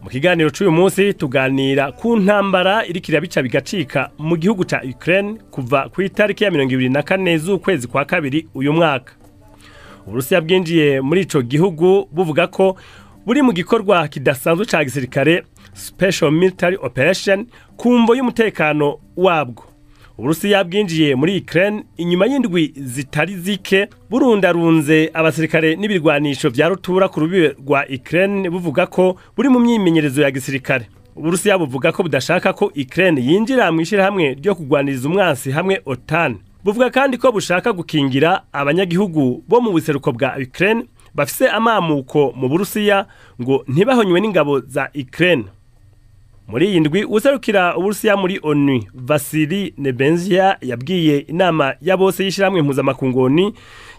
mu kiganiro cy'uyu munsi tuganira ku ntambara iri kirabica bigacika mu gihugu cya Ukraine kuva ku itariki ya mirongo ibiri na kane z'ukwezi kwa kabiri uyu mwaka uburusiya bwinjiye muri icyo gihugu buvuga ko buri mu gikorwa kidasanzwe cya gisirikare special military operation ku mvo y'umutekano wabwo uburusiya bwinjiye muri Ukraine inyuma y'indwi zitari zike burundarunze abasirikare n'ibirwanisho bya rutura ku rubibe rwa Ukraine buvuga ko buri mu myimenyerezo ya gisirikare uburusiya buvuga ko budashaka ko Ukraine yinjira mu ishyirahamwe ryo kurwaniriza umwansi hamwe OTAN buvuga kandi ko bushaka gukingira abanyagihugu bo mu buseruko bwa Ukraine bafise amamuko mu burusiya ngo ntibahonywe n'ingabo za Ukraine muri iyi ndwi userukira uburusiya muri onu vasili nebenzia yabwiye inama ya bose y'ishyirahamwe impuzamakungoni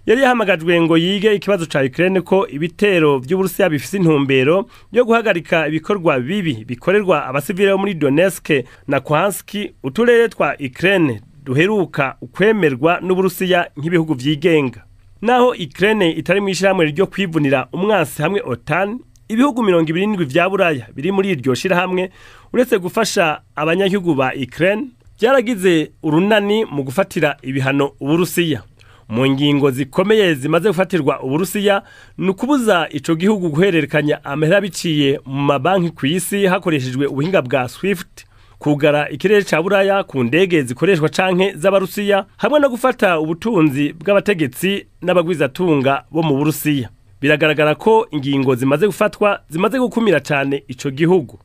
yari yahamagajwe ngo yige ikibazo cya Ukraine ko ibitero by'uburusiya bifise intumbero yo guhagarika ibikorwa bibi bikorerwa abasivile bo muri donetsk na kwanski uturere twa Ukraine duheruka ukwemerwa n'uburusiya nk'ibihugu vyigenga naho Ukraine itari mu ishyirahamwe ryo kwivunira umwansi hamwe otan ibihugu mirongo ibiri n'indwi vya buraya biri muri iryo shirahamwe uretse gufasha abanyagihugu ba Ukraine byaragize urunani mu gufatira ibihano uburusiya mu ngingo zikomeye zimaze gufatirwa uburusiya ni ukubuza ico gihugu guhererekanya amahera biciye mu mabanki ku isi hakoreshejwe ubuhinga bwa swift kugara ikirere ca buraya ku ndege zikoreshwa canke z'abarusiya hamwe no gufata ubutunzi bw'abategetsi n'abagwizatunga bo mu burusiya biragaragara ko ingingo zimaze gufatwa zimaze gukumira cyane ico gihugu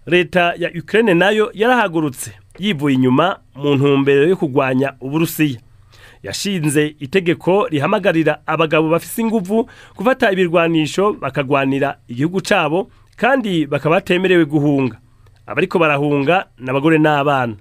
leta ya Ukraine nayo yarahagurutse yivuye inyuma mu ntumbero yo kurwanya uburusiya yashinze itegeko rihamagarira abagabo bafise inguvu gufata ibirwanisho bakagwanira igihugu cabo kandi bakaba batemerewe guhunga abariko barahunga n'abagore n'abana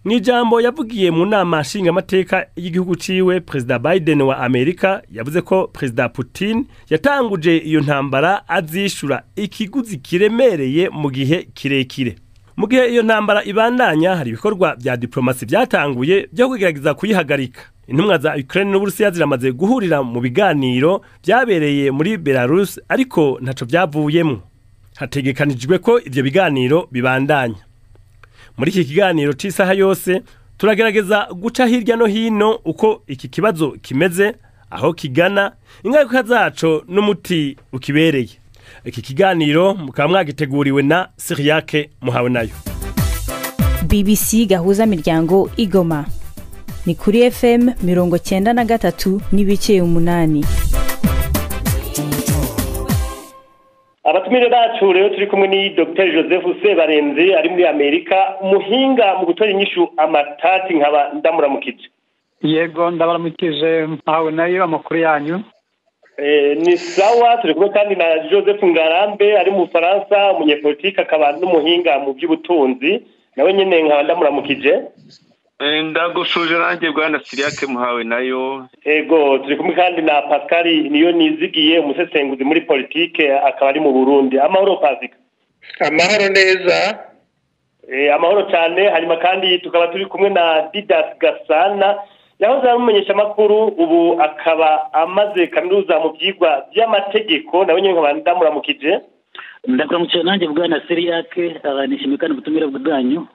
mu ijambo yavugiye mu nama nshingamateka y'igihugu ciwe perezida biden wa amerika yavuze ko perezida putin yatanguje iyo ntambara azishura ikiguzi kiremereye mu gihe kirekire mu gihe iyo ntambara ibandanya hari ibikorwa vya diplomasi vyatanguye vyo kugerageza kuyihagarika intumwa za ukraine n'uburusiya ziramaze guhurira mu biganiro vyabereye muri belarus ariko ntaco vyavuyemwo hategekanijwe ko ivyo biganiro bibandanya muri iki kiganiro cy'isaha yose turagerageza guca hirya no hino uko iki kibazo kimeze aho kigana ingaruka zaco n'umuti ukibereye iki kiganiro mukaba mwagiteguriwe na siriyake muhawe nayo bbc gahuza miryango igoma ni kuri fm mirongo cyenda na gatatu n'ibice umunani abatumire bacu rero turi kumwe ni dr joseph sebarenze ari muri amerika umuhinga mu gutora inyishu amatati nkaba ndamuramukije yego ndabaramukije mpawe nayo amakuru yanyu ni sawa turi kumwe kandi na joseph ngarambe ari mu bufaransa umunyepolitike akaba n'umuhinga mu by'ubutunzi nawe nyine nkaba ndamuramukije ndagushuje nanjye bwana siriyake muhawe nayo ego turi kumwe kandi na pascal niyo nizigiye umusesenguzi muri politike akaba ari mu burundi amahoro pasika amahoro neza amahoro cyane hanyuma kandi tukaba turi kumwe na didas gasana yahoze ari umumenyeshamakuru ubu akaba amaze kaminuza mu byigwa by'amategeko nawe nyine nkaba ndamuramukije ndakuramukije nanjye bwana siriyake nishimiye kandi ubutumire bwanyu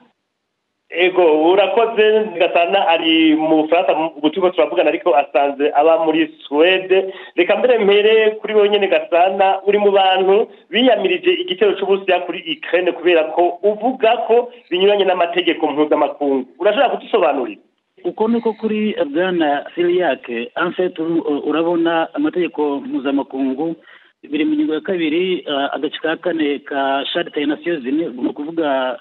ego urakoze gasana ari mu bufaransa ubu turimo turavugana ariko asanze aba muri suwede reka mbere mbere kuri wowe nyine gasana uri mu bantu biyamirije igitero cy'uburusiya kuri ikirere kubera ko uvuga ko binyuranye n'amategeko mpuzamakungu urashobora kudusobanurira uko niko kuri bwana siriyake anseti urabona amategeko mpuzamakungu biri mu ngingo ya kabiri agace ka kane ka sharite ya nasiyo zimwe ni ukuvuga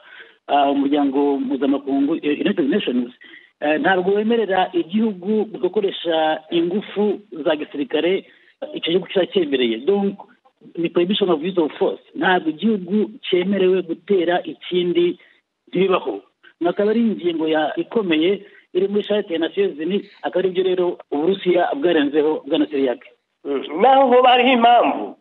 umuryango mpuzamakungu united nations ntabwo wemerera igihugu gukoresha ingufu za gisirikare icyo gihugu kiba cyemereye ni prohibition of use of force ntabwo igihugu cyemerewe gutera ikindi ntibibaho akaba ari ingingo ikomeye iri muri shati ya nasiyozini akaba aribyo rero uburusiya bwarenzeho bwanasiri yake naho bariho impamvu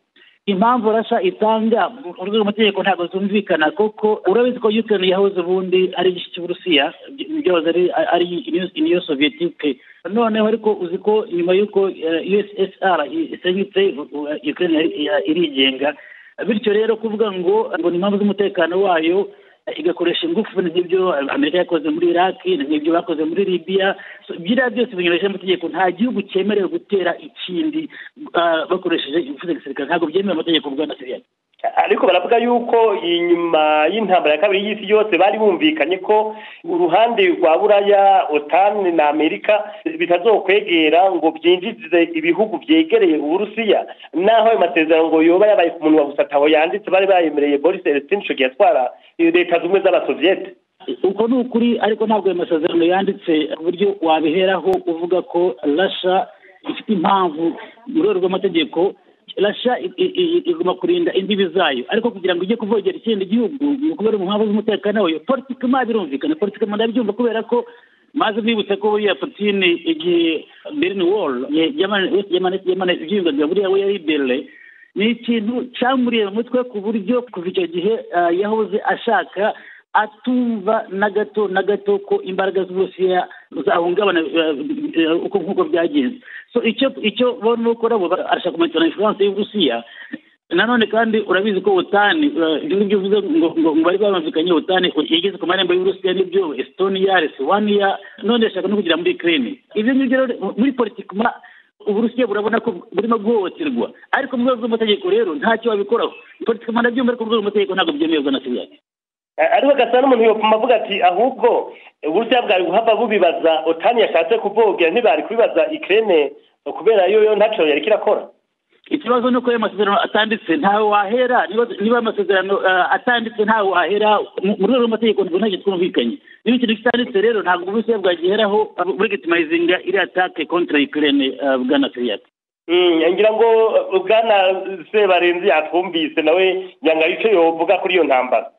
impamvu rasha itanga mu rwego rw'amategeko ntabwo zumvikana kuko urabizi ko yukirani yahoze ubundi ari igice cy'uburusiya byahoze ari iniyo soviyetike noneho ariko uzi ko nyuma y'uko ussr isenyutse yukirani irigenga bityo rero kuvuga ngo ngo ni impamvu z'umutekano wayo igakoresha ingufu nk'ibyo amerika yakoze muri iraki nk'ibyo bakoze muri libiya biriya byose binyureje amategeko nta gihugu cyemerewe gutera ikindi ah, bakoresheje ingufu za gisirikare ntabwo byemewe amategeko bwana siriya ariko baravuga yuko inyuma y'intambara ya kabiri y'isi yose bari bumvikanye ko uruhande rwa buraya otani na amerika bitazokwegera ngo byinjize ibihugu byegereye uburusiya naho ayo masezerano ngo yoba yabaye ku munwa gusa ataho yanditse bari bayemereye boris elestin shogi yatwara leta z'ubumwe z'abasoviyete uko ni ukuri ariko ntabwo ayo masezerano yanditse ku buryo wabiheraho uvuga ko rasha ifite impamvu mu rwego rw'amategeko rasha i- i- i- igomba kurinda imbibi zayo ariko kugira ngo ijye kuvogera ikindi gihugu ni ukubera mu mpamvu z'umutekano wayo politikama birumvikana politikama ndabyumva kubera ko maze mwibutse ko buriya putine igihe berin wall yamanaga buriya we yari berere ni ikintu cyamuriye mu mutwe ku buryo kuva icyo gihe ah, yahoze ashaka atumva na gato na gato ko imbaraga z'uburusiya zahungabana eh, eh, uko nk'uko byagenze so icyo icyo bona ukora bo ba- arashaka kumanikana ifuranse y'uburusiya nanone kandi urabizi ko otani eh, ibyo ngibyo uvuze ngo ngo ngo bari bamvikanye otani yageze ku marembo y'uburusiya n'ibyo estoniya lesivaniya none ashaka no kugera muri kirene ibyo ngibyo rero muri politikima uburusiya burabona ko burimo guhohoterwa ariko mu rwego rw'amategeko rero ntacyo wabikoraho politikima ndabyumva ariko mu rwego rw'amategeko ntabwo byemewe na siriya ariko gasa n'umuntu yopfuma avuga ati ahubwo uburusiya bwari guhava bubibaza otani yashatse kubwogera ntibari kubibaza ikirere kubera yo yo ntacyo yari kirakora ikibazo ni uko ayo masezerano atanditse ntawe wahera niba niba ayo masezerano eh, atanditse ntawe wahera mu mu rwego rw'amategeko ntabwo ntacyo twumvikanye niba ikintu kitanditse rero ntabwo uburusiya bwagiheraho eh, burigitimayizinga iriya atake kontra ikirere bwana siriyati Mm, ngira ngo uh, bwana sebarenzi yatwumvise nawe yanga icyo yovuga kuri iyo ntambara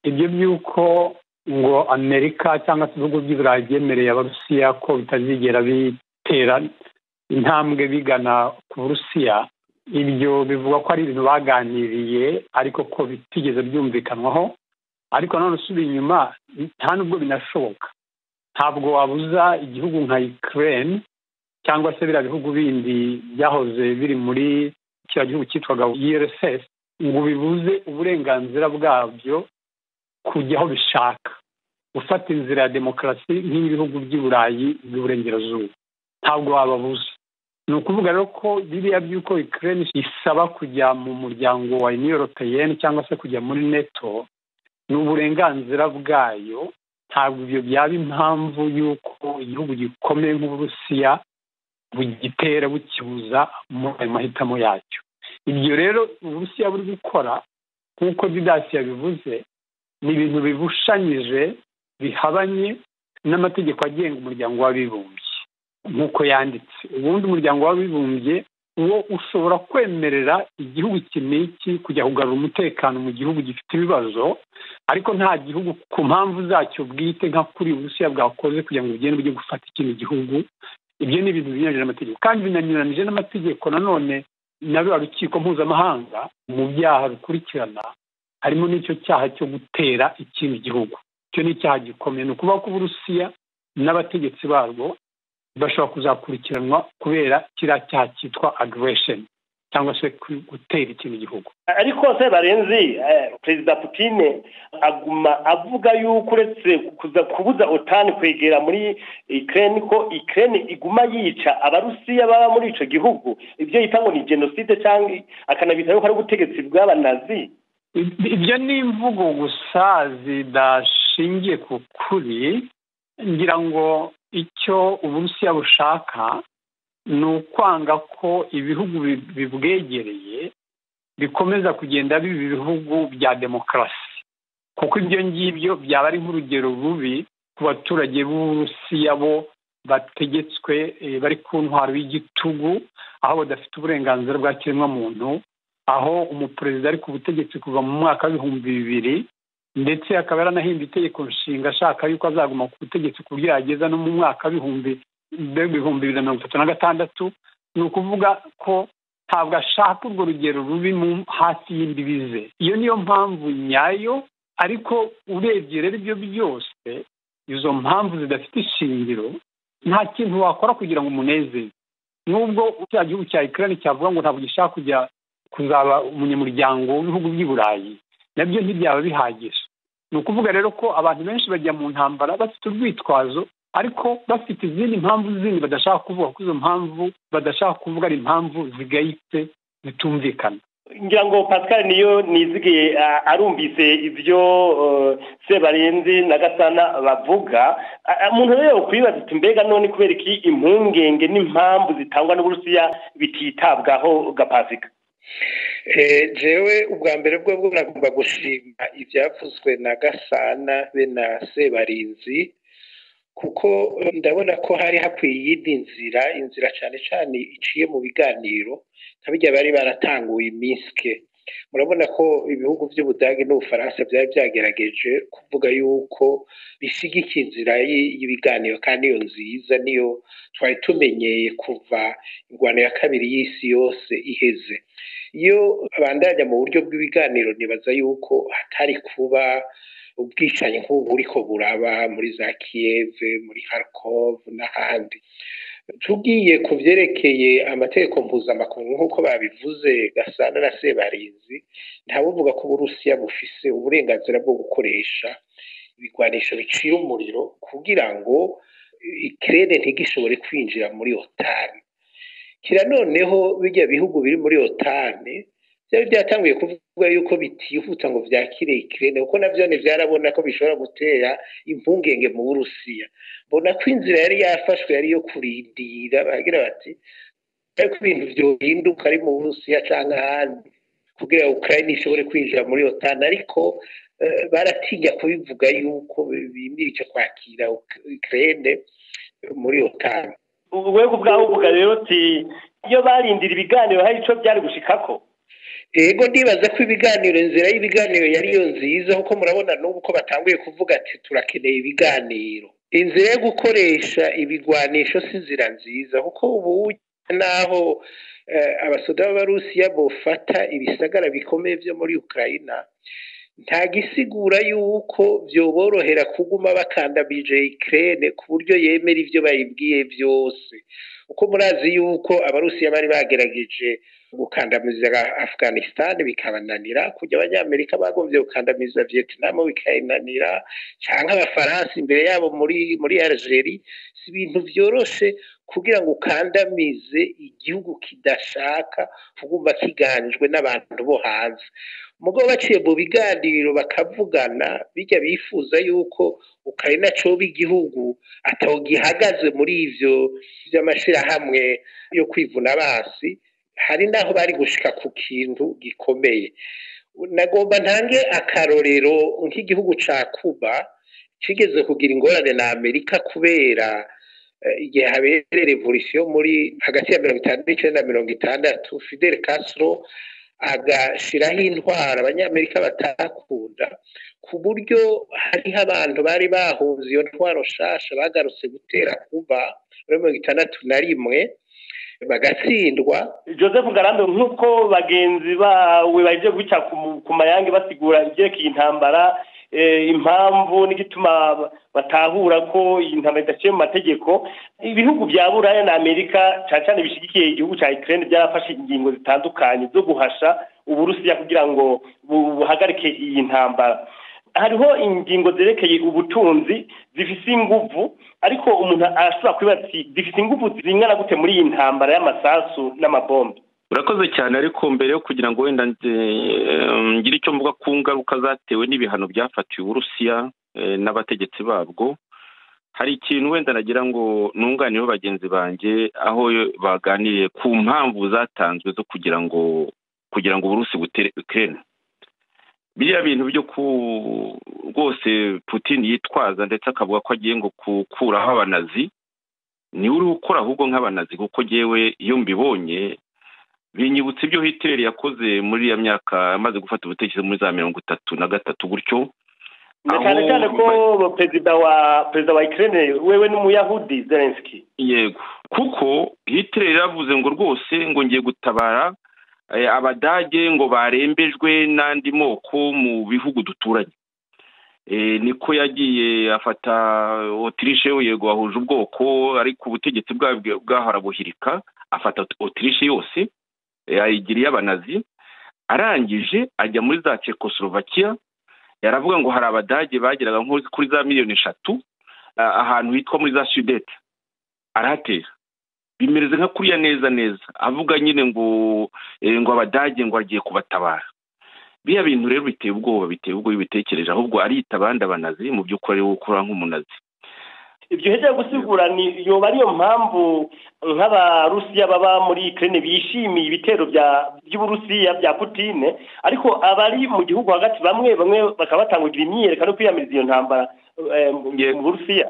ibyo by'uko ngo amerika cyangwa se ibihugu by'i burayi byemereye abarusiya ko bitazigera bitera intambwe bigana ku burusiya ibyo bivugwa ko ari ibintu baganiriye ariko ko bitigeze byumvikanwaho ariko nanone usubiye inyuma nta n'ubwo binashoboka ntabwo wabuza igihugu nka ukraine cyangwa se biriya bihugu bindi byahoze biri muri kiriya gihugu cyitwaga URSS ngo bibuze uburenganzira bwabyo kujya aho bishaka gufata inzira ya demokarasi nk'ibihugu by'i burayi by'uburengerazuba ntabwo wababuza ni ukuvuga rero ko biriya by'uko ikirere isaba kujya mu muryango wa iniyoropeyeni cyangwa se kujya muri neto ni uburenganzira bwayo ntabwo ibyo byaba impamvu y'uko igihugu gikomeye nk'uburusiya bugitera bukibuza muri ayo mahitamo yacyo ibyo rero uburusiya buri gukora nk'uko didasi yabivuze ni ibintu bibushanyije bihabanye n'amategeko agenga umuryango w'abibumbye nk'uko yanditse ubundi umuryango w'abibumbye uwo ushobora kwemerera igihugu iki n'iki kujya kugarura umutekano mu gihugu gifite ibibazo ariko nta gihugu ku mpamvu zacyo bwite nka kuri uburusiya bwakoze kugira ngo bugende bujye gufata ikindi gihugu ibyo ni ibintu binyuranyije n'amategeko kandi binanyuranyije n'amategeko nanone na ruriya rukiko mpuzamahanga mu byaha bikurikirana harimo n'icyo cyaha cyo gutera ikindi gihugu icyo ni icyaha gikomeye ni ukuvuga ko uburusiya n'abategetsi barwo bashobora kuzakurikiranwa kubera kiriya cyaha cyitwa agiresheni cyangwa se ku- gutera ikindi gihugu ariko sebarenzi eh, perezida putine aguma avuga yuko uretse kuza- kubuza otani kwegera muri ikirere ko ikirere iguma yica abarusiya baba muri icyo gihugu ibyo yita ngo ni jenoside cyangwa akanabita yuko ari ubutegetsi bw'abanazi Ib- ibyo ni imvugo gusa zidashingiye ku kuri ngira ngo icyo uburusiya bushaka ni ukwanga ko ibihugu bi- bibwegereye bikomeza kugenda biba ibihugu bya demokarasi kuko ibyo ngibyo byaba ari nk'urugero rubi ku baturage b'uburusiya bo bategetswe eh, bari ku ntwaro y'igitugu aho badafite uburenganzira bwa kiremwamuntu aho umuperezida ari ku butegetsi kuva mu mwaka w'ibihumbi bibiri ndetse akaba yaranahimbye itegeko nshinga ashaka yuko azaguma ku butegetsi ku buryo yageza no mu mwaka w'ibihumbi w'ibihumbi bibiri na mirongo itatu na gatandatu ni ukuvuga ko ntabwo ashaka urwo rugero rubi mu hasi y'imbibi ze iyo niyo mpamvu nyayo ariko urebye rero ibyo byose izo mpamvu zidafite ishingiro nta kintu wakora kugira ngo umunezeze nubwo cya gihugu cya ikirere cyavuga ngo ntabwo gishaka kujya kuzaba umunyamuryango w'ibihugu by'i burayi nabyo ntibyaba bihagije ni ukuvuga rero ko abantu benshi bajya mu ntambara bafite urwitwazo ariko bafite izindi mpamvu zindi badashaka kuvuga ko izo mpamvu badashaka kuvuga ari impamvu zigayitse zitumvikana ngira ngo pascal niyo nizigiye arumvise ibyo sebarenzi na gasana bavuga umuntu rero yakwibaza ati mbega none kubera iki impungenge n'impamvu zitangwa n'uburusiya bititabwaho gapasika jewe ubwa mbere bwo bwo nagomba gushima ibyavuzwe na gasana be na sebarinzi kuko ndabona ko hari hakwiye iyindi nzira inzira cyane cyane iciye mu biganiro nk'abijya bari baratanguye iminsi murabona ko ibihugu by'ubudage n'ubufaransa byari byagerageje kuvuga yuko bisigikiye inzira y'ibiganiro kandi iyo nziza niyo twari tumenyeye kuva indwara ya kabiri y'isi yose iheze iyo bandanya mu buryo bw'ibiganiro ntibaza yuko hatari kuba ubwicanyi nk'ubu buriko buraba muri za kiyeve muri harikove n'ahandi tugiye ku byerekeye amategeko mpuzamakungu nk'uko babivuze gasana na sebarinzi ntabuvuga ko uburusiya bufise uburenganzira bwo gukoresha ibigwanisho bicira umuriro kugira ngo ikirere ntigishobore kwinjira muri otani kira noneho bijya bihugu biri muri otani byari byatanguye kuvuga yuko bitihuta ngo byakire ikirere kuko nabyo ntibyarabona ko bishobora gutera impungenge mu burusiya mbona ko inzira yari yafashwe yari iyo kurindira bagira bati ariko ibintu byohinduka ari mu burusiya cyangwa ahandi kugira ngo ukraine ishobore kwinjira muri otani ariko baratinya kubivuga yuko bimirije kwakira ukraine muri otani we ubwawe uvuga rero uti iyo barindira ibiganiro hari icyo byari gushikako yego ndibaza ko ibiganiro inzira y'ibiganiro yari iyo nziza kuko murabona n'ubu ko batanguye kuvuga ati turakeneye ibiganiro inzira yo gukoresha ibigwanisho si inzira nziza kuko ubu naho abasoda b'abarusiya bufata ibisagara bikomeye byo muri ukayina nta gisigura yuko byoborohera kuguma bakandamije ikirere ku buryo yemera ibyo bayibwiye byose uko murazi yuko abarusiya bari bagerageje gukandamiza afghanistan bikabananira kujya abanyamerika bagombye gukandamiza vietnam bikayinanira cyangwa abafaransa imbere yabo muri muri algeri si ibintu byoroshye kugira ngo ukandamize igihugu kidashaka kuguma kiganjwe n'abantu bo hanze mugo baciye mu biganiro bakavugana bijya bifuza yuko ukayina coba igihugu ataho gihagaze muri ivyo by'amashyirahamwe yo kwivuna basi hari n'aho bari gushika ku kintu gikomeye nagomba ntange akarorero nk'igihugu ca kuba kigeze kugira ingorane na amerika kubera igihe habere revolisiyo muri hagati ya mirongo itanu n'icenda na mirongo itandatu fidel castro agashiraho intwara abanyamerika batakunda ku buryo hariho abantu bari bahunze iyo ntwaro nshasha bagarutse gutera kuba muri mirongo itandatu na rimwe bagatsindwa joseph ngarambe nk'uko bagenzi bawe baje guca ku mayange basigura ibyerekeye intambara impamvu n'igituma batahura ko iyi ntambara idaciye mu mategeko ibihugu bya buraya na amerika cyane cyane bishyigikiye igihugu cya ikirere byarafashe ingingo zitandukanye zo guhasha uburusiya kugira ngo buhagarike iyi ntambara hariho ingingo zerekeye ubutunzi zifite inguvu ariko umuntu arashobora kwibaza ati zifite inguvu zingana gute muri iyi ntambara y'amasasu n'amabombe urakoze cyane ariko mbere yo kugira ngo wenda ngire icyo mvuga ku ngaruka zatewe n'ibihano byafatiwe uburusiya n'abategetsi babwo hari ikintu wenda nagira ngo ntunganireho bagenzi banjye aho baganiriye ku mpamvu zatanzwe zo kugira ngo kugira ngo uburusi butere ukirere biriya bintu byo ku rwose putin yitwaza ndetse akavuga ko agiye ngo gukuraho abanazi niwe uri gukora ahubwo nk'abanazi kuko ngewe iyo mbibonye binyibutsa ibyo hitleri yakoze muri ya myaka amaze gufata ubutekerezo muri za mirongo itatu na gatatu gutyo cyane cyane ko perezida wa perezida wa ikirere wewe n'umuyahudi zelenski yego kuko hitleri yaravuze ngo rwose ngo ngiye gutabara abadage ngo barembejwe n'andi moko mu bihugu duturanye niko yagiye afata otirishe yego wahuje ubwoko ariko ubutegetsi bwahora buhirika afata otirishe yose ayigira iy'abanazi arangije ajya muri za Czechoslovakia yaravuga ngo hari abadage bageraga nko kuri za miliyoni eshatu ahantu hitwa muri za sudete arahatera bimereze nka kuriya neza neza avuga nyine ngo ngo abadage ngo agiye kubatabara biriya bintu rero biteye ubwoba biteye ubwoba ibitekereje ahubwo arita abandi abanazi mu by'ukuri ari gukora nk'umunazi ibyo uhegereye gusigura ni yoba ariyo mpamvu nk'abarusiya baba muri ikirere bishimiye ibitero by'uburusiya bya putine ariko abari mu gihugu hagati bamwe bamwe bakaba batangugira imyiyereko yo kwiyamiriza iyo ntambara mu burusiya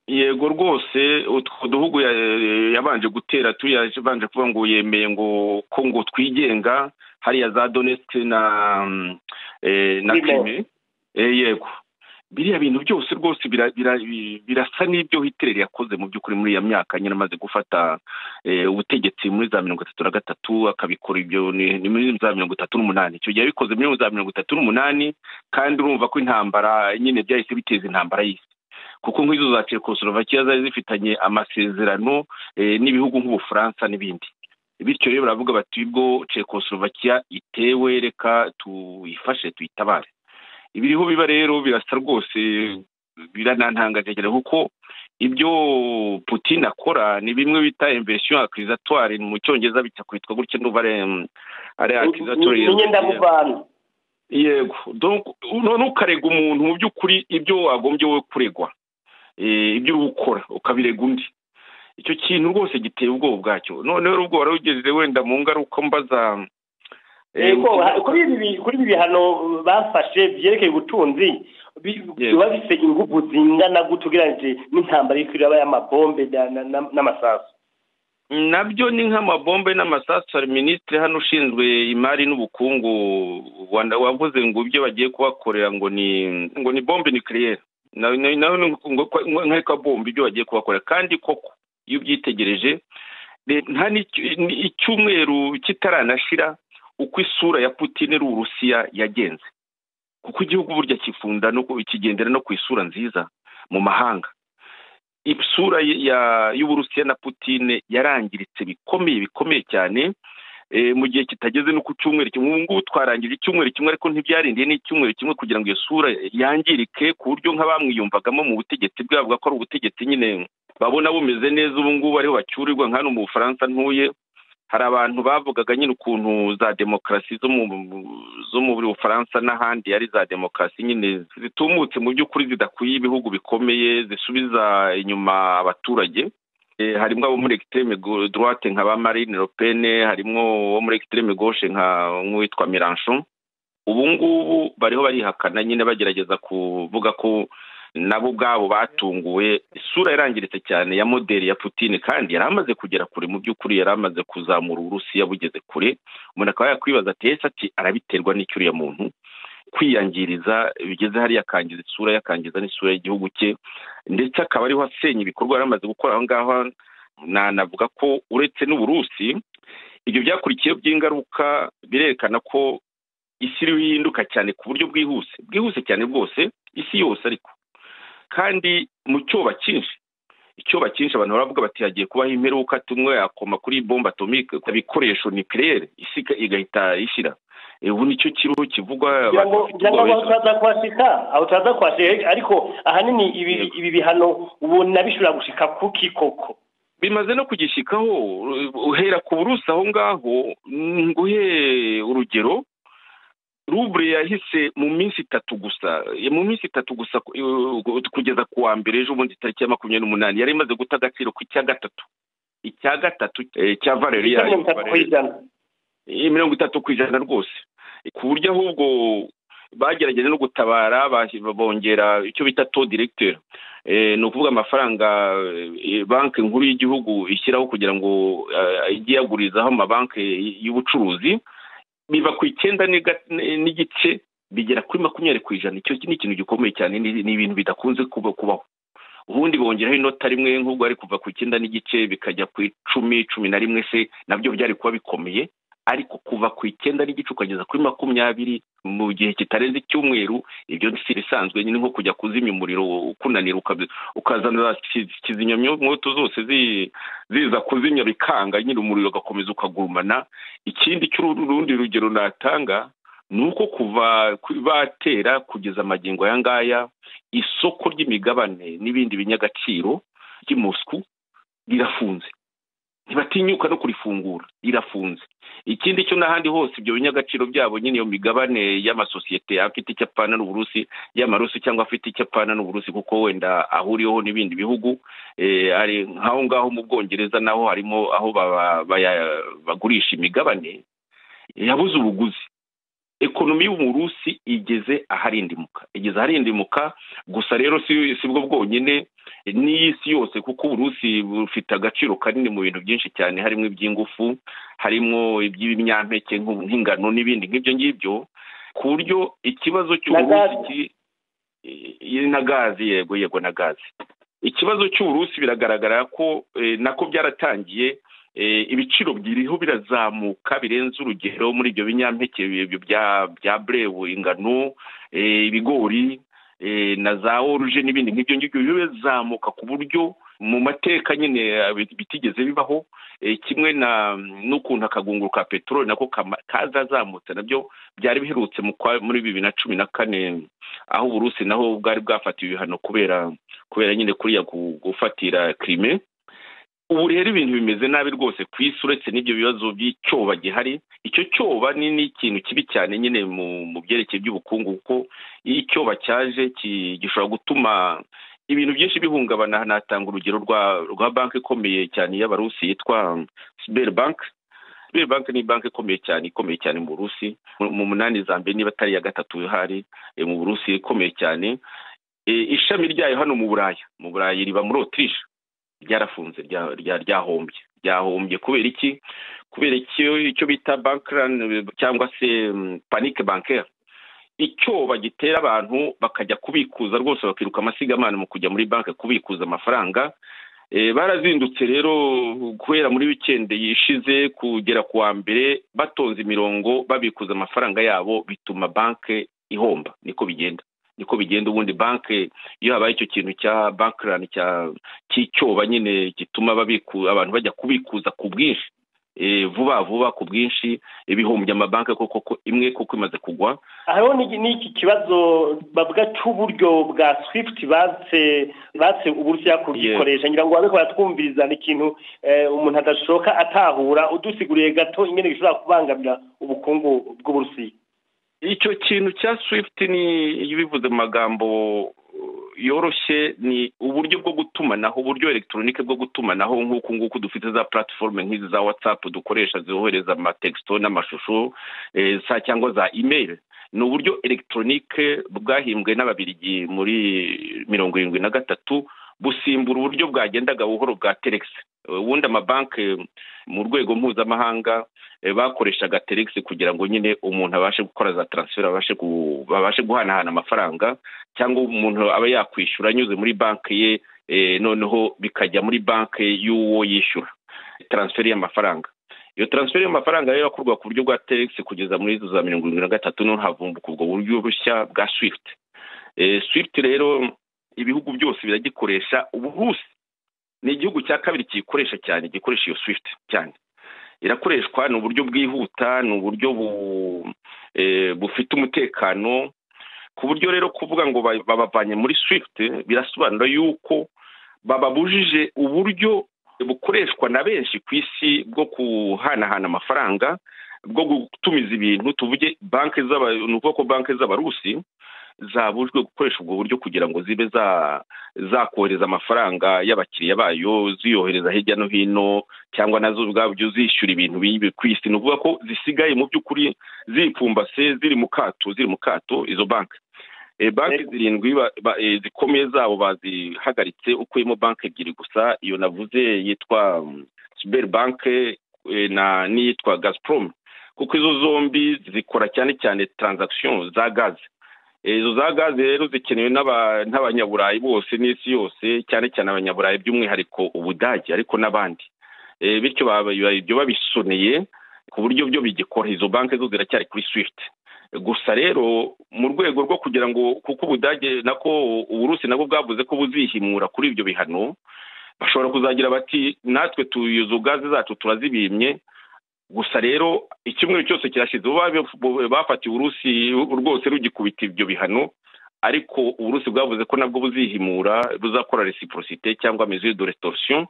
yego rwose utwo duhugu yabanje gutera tuyabanje kuvuga ngo yemeye ngo ko ngo twigenga hariya za donetse na na kirime yego biriya bintu byose rwose birasa n'ibyo hitler yakoze mu by'ukuri muri iyo myaka nyine amaze gufata ubutegetsi muri za mirongo itatu na gatatu akabikora ibyo ni muri za mirongo itatu n'umunani icyo gihe yabikoze muri za mirongo itatu n'umunani kandi urumva ko intambara nyine byahise biteza intambara y'isi kuko nk'izo za Czechoslovakia zari zifitanye amasezerano n'ibihugu nk'ubufaransa n'ibindi bityo rero baravuga bati ubwo Czechoslovakia itewe reka tuyifashe tuyitabare ibiriho biba rero birasa rwose biranantangaje kuko ibyo Putin akora ni bimwe bita inversion accusatory mu cyongereza bijya kwitwa gutya ndumva ari accusatory yego none ukarega umuntu mu by'ukuri ibyo wagombye wowe kuregwa ibyo uri gukora ukabirega undi icyo kintu rwose giteye ubwoba bwacyo noneho ubwo wari ugeze wenda mu ngaruka mbaza kuri ibi bihano bafashe byerekeye ubutunzi biba bifite ingufu zingana gutya ugereranyije n'intambara y'uko iraba y'amabombe n'amasasu nabyo ni nk'amabombe n'amasasu hari minisitiri hano ushinzwe imari n'ubukungu wavuze ngo ibyo bagiye kubakorera ngo ni ngo ni bombe nikiriyeri nawe nk'akabombe ibyo bagiye kubakorera kandi koko iyo ubyitegereje nta icyumweru kitaranashira uko isura ya Putin uburusiya yagenze kuko igihugu burya kifunda no kigendera no ku isura nziza mu mahanga isura y'uburusiya na Putine yarangiritse bikomeye bikomeye cyane mu gihe kitageze no ku cyumweru kimwe ubu ngubu twarangije icyumweru kimwe ariko ntibyarindiye n'icyumweru kimwe kugira ngo iyo sura yangirike ku buryo nk'abamwiyumvagamo mu butegetsi bwabo ko ari ubutegetsi nyine babona bumeze neza ubu ngubu ariho bacyurirwa nka hano mu bufaransa ntuye hari abantu bavugaga nyine ukuntu za demokarasi zo mu bufaransa n'ahandi ari za demokarasi nyine zitumutse mu by'ukuri zidakwiye ibihugu bikomeye zisubiza inyuma abaturage harimo abo muri ekisiteme dorate nka ba marine ropene harimo uwo muri ekisiteme goshe nka nk'uwitwa miranshon ubu ngubu bariho barihakana nyine bagerageza kuvuga ko nabo ubwabo batunguwe isura yarangiritse cyane ya moderi ya Putin kandi yari amaze kugera kure mu by'ukuri yari amaze kuzamura uburusiya bugeze kure umuntu akaba yakwibaza ati ese ati arabiterwa n'icyo uriya muntu kwiyangiriza bigeze hariya akangiza isura yakangiza n'isura y'igihugu cye ndetse akaba ariho asenya ibikorwa yari amaze gukora aho ngaho nanavuga ko uretse n'uburusi ibyo byakurikiyeho by'ingaruka birerekana ko isi iriho ihinduka cyane ku buryo bwihuse bwihuse cyane bwose isi yose ariko kandi mu cyoba cyinshi icyoba cyinshi abantu baravuga bati hagiye kubaho imperuka tumwe yakoma kuri bomba atomike ibikoresho ni kirere isi igahita ishyira ubu nicyo kiriho kivugwa turaza kuhashyika aho turaza kuhashyika ariko ahanini ibi bihano ubona bishobora gushika kuki koko bimaze no kugishyikaho uhera ku burusi aho ngaho nguhe urugero rubure yahise mu minsi itatu gusa mu minsi itatu gusa kugeza ku wa mbere ejo bundi tariki ya makumyabiri n'umunani yari imaze guta agaciro ku icya gatatu icya gatatu cya valeri yayo mirongo itatu ku ijana rwose ku buryo ahubwo bagerageje no gutabara bongera icyo bita to directeur ni ukuvuga amafaranga banki nkuru y'igihugu ishyiraho kugira ngo ijye yagurizaho amabanki y'ubucuruzi biva ku icyenda n'igice bigera kuri makumyabiri ku ijana icyo ni ikintu gikomeye cyane ni ibintu bidakunze kubaho ubundi bongeraho inota rimwe nk'ubwo ari kuva ku icyenda n'igice bikajya ku icumi cumi na rimwe se nabyo byari kuba bikomeye ariko kuva ku icyenda n'igice ukageza kuri makumyabiri mu gihe kitarenze icyumweru ibyo si ibisanzwe nyine nko kujya kuzimya umuriro ukunanira ukazana kizimyamwoto zose ziza kuzimya bikanga nyine umuriro ugakomeza ukagurumana ikindi cy'urundi rugero natanga ni uko kuva batera kugeza amagingo aya ngaya isoko ry'imigabane n'ibindi binyagaciro ry'umusuku rirafunze ntibatinyuka no kurifungura rirafunze ikindi cyo n'ahandi hose ibyo binyagaciro byabo nyine iyo migabane y'amasosiyete afite icyo apfana n'uburusi y'amarusi cyangwa afite icyo apfana n'uburusi kuko wenda ahuriyeho n'ibindi bihugu hari nk'aho ngaho mu bwongereza naho harimo aho bagurisha imigabane yabuze ubuguzi ekonomi y'umurusi igeze aharindimuka igeze aharindimuka gusa rero si bwo bwonyine n'iy'isi yose kuko uburusi bufite agaciro kanini mu bintu byinshi cyane harimo iby'ingufu harimo iby'ibinyampeke nk'ingano n'ibindi nk'ibyo ngibyo ku buryo ikibazo cy'uburusi na gazi yego yego na gazi ikibazo cy'uburusi biragaragara ko nako byaratangiye ibiciro biriho birazamuka birenze urugero muri ibyo binyampeke bya burewu ingano ibigori na za oruje n'ibindi nk'ibyo ngibyo bizamuka ku buryo mu mateka nyine bitigeze bibaho kimwe n'ukuntu akagunguru ka peteroli nako kazazamutse nabyo byari biherutse muri bibiri na cumi na kane aho uburusi naho bwari bwafatiwe ibihano kubera kubera nyine kuriya gufatira kirime ubu rero ibintu bimeze nabi rwose ku isi uretse n'ibyo bibazo by'icyoba gihari icyo cyoba ni n'ikintu kibi cyane nyine mu byerekeye by'ubukungu kuko iyo icyoba cyaje gishobora gutuma ibintu byinshi bihungabana hanatanga urugero rwa banki ikomeye cyane y'abarusi yitwa siberi banki siberi banki ni banki ikomeye cyane ikomeye cyane mu burusi mu munani za mbere niba atari iya gatatu ihari mu burusi ikomeye cyane ishami ryayo hano mu buraya mu buraya riba muri otirishe ryarafunze ryahombye ryahombye kubera iki kubera icyo bita bankerani cyangwa se panike bankera icyoba gitera abantu bakajya kubikuza rwose bakiruka amasigamana mu kujya muri banki kubikuza amafaranga barazindutse rero guhera muri wikendi yishize kugera ku wa mbere batonze imirongo babikuza amafaranga yabo bituma banki ihomba niko bigenda niko bigenda ubundi banki iyo habaye icyo kintu cya bankerani cy'icyoba nyine gituma abantu bajya kubikuza ku bwinshi vuba vuba ku bwinshi ibihombye amabanki koko imwe kuko imaze kugwa hariho n'iki kibazo bavuga cy'uburyo bwa swifuti batse batse uburyo yakugikoresha ngira ngo babe twumvirizana ikintu umuntu adashoka atahura udusiguriye gato inyene gishobora kubangamira ubukungu bw'uburusiya icyo kintu cya swifuti ni iyo ubivuze mu magambo yoroshye ni uburyo bwo gutumanaho uburyo elegitoronike bwo gutumanaho nk'uku nguku dufite za puratiforume nk'izi za watsapu dukoresha zohereza amatekisito n'amashusho cyangwa za imeri ni uburyo elegitoronike bwahimbwe n'ababirigi muri mirongo irindwi na gatatu busimbura uburyo bwagendaga buhoro bwa teregisi ubundi amabanki mu rwego mpuzamahanga bakoreshaga teregisi kugira ngo nyine umuntu abashe gukora za taransiferi babashe guhanahana amafaranga cyangwa umuntu aba yakwishyura anyuze muri banki ye noneho bikajya muri banki y'uwo yishyura taransiferi y'amafaranga iyo taransiferi y'amafaranga rero yakorwa ku buryo bwa teregisi kugeza muri izo za mirongo irindwi na gatatu noneho havumbuka ubwo buryo bushya bwa swifuti swifuti rero ibihugu byose biragikoresha uburusi ni igihugu cya kabiri kiyikoresha cyane gikoresha iyo swift cyane irakoreshwa ni uburyo bwihuta ni uburyo bufite umutekano ku buryo rero kuvuga ngo babavanye muri swift birasobanura yuko bababujije uburyo bukoreshwa na benshi ku isi bwo kuhanahana amafaranga bwo gutumiza ibintu tuvuge banki ni ukuvuga ko banki z'abarusi zabujwe gukoresha ubwo buryo kugira ngo zibe zakohereza amafaranga y'abakiriya bayo ziyohereza hirya no hino cyangwa nazo ubwabyo zishyura ibintu ku isi ni ukuvuga ko zisigaye mu by'ukuri zipfumbase ziri mu kato ziri mu kato izo banki banki zirindwi zikomeye zabo bazihagaritse ukuyemo banki ebyiri gusa iyo navuze yitwa siberi banki n'iyitwa gaziporomu kuko izo zombi zikora cyane cyane taranzakisiyo za gaze izo za gaze rero zikenewe n'abanyaburayi bose n'isi yose cyane cyane abanyaburayi by'umwihariko ubudage ariko n'abandi bityo ibyo babisoneye ku buryo byo bigikora izo banki zo ziracyari kuri swifuti gusa rero mu rwego rwo kugira ngo kuko ubudage nako uburusi nabwo bwavuze ko buzihimura kuri ibyo bihano bashobora kuzagira bati natwe tuyizo gaze zacu turazibimye gusa rero icyumweru cyose kirashize bafatiwe urusi rwose rugikubita ibyo bihano ariko uburusi bwavuze ko nabwo buzihimura buzakora resiporosite cyangwa mezo do resitorasiyo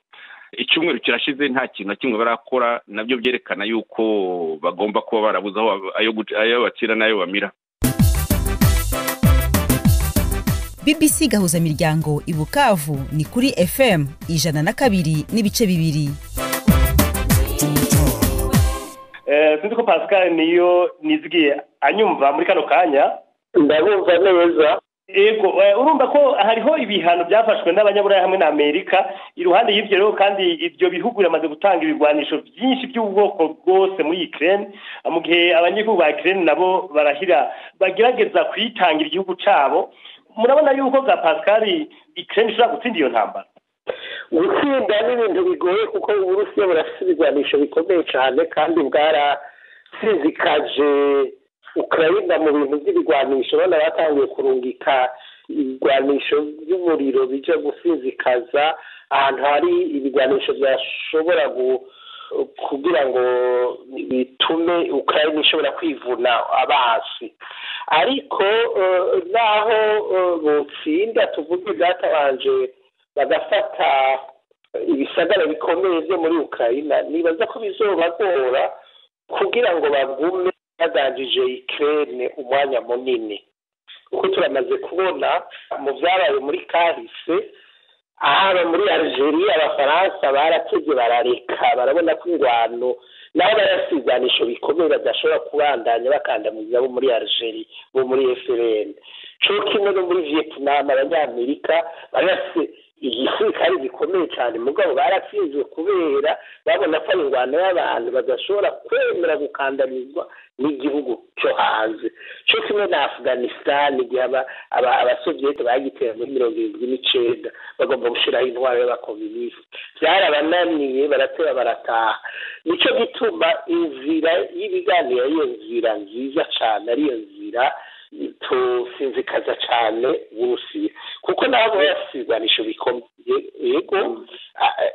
icyumweru kirashize nta kintu na kimwe barakora nabyo byerekana yuko bagomba kuba barabuze ayo bakira n'ayo bamira bbc gahuzamiryango i bukavu ni kuri fm ijana na kabiri n'ibice bibiri sinzi ko pascal niyo nizigiye anyumva muri kano kanya ndabumva neza yego urumva ko hariho ibihano byafashwe n'abanyaburayi hamwe na amerika iruhande y'ibyo rero kandi ibyo bihugu biramaze gutanga ibigwanisho byinshi by'ubwoko bwose muri ikirere mu gihe abanyagihugu ba ikirere nabo barahira bagerageza kuyitangira igihugu cyabo murabona yuko bwa pascal ikirere ishobora gutsinda iyo ntambara gutsinda ni ibintu bigoye kuko uburusiya burafite ibigwanisho bikomeye cyane kandi bwaratsinzikaje ukirayina mu bintu by'ibigwanisho abana batangiye kurungika ibigwanisho by'umuriro bijya gusinzikaza ahantu hari ibigwanisho byashobora kugira ngo bitume ukirayina ishobora kwivuna abasi ariko naho butsinda tuvuge bwatabanje bagafata ibisagara bikomeye byo muri ukirayina nibaza ko bizobagora kugira ngo bagume baganjije ikirere umwanya munini kuko turamaze kubona mu byabaye muri kahise ahaba muri algeria abafaransa barateze barareka barabona ko ingwano nabo barasiganisho bikomeye badashobora kubandanya bakandamiza bo muri algeria bo muri frn cyo kimwe no muri vietnam abanyamerika barase igisirikare gikomeye cyane mugabo baratsinzwe kubera babona ko ari ingwano y'abantu badashobora kwemera gukandamizwa n'igihugu cyo hanze cyo kimwe na afganistan igihe abasovieti bagitera muri mirongo irindwi n'icyenda bagomba gushyiraho intwaro y'abakominisite byarabananiye baratera barataha nicyo gituma inzira y'ibiganiro ariyo nzira nziza cyane ariyo nzira tusinzikaza cyane uburusiya kuko nabo basigwanisho bikomeye yego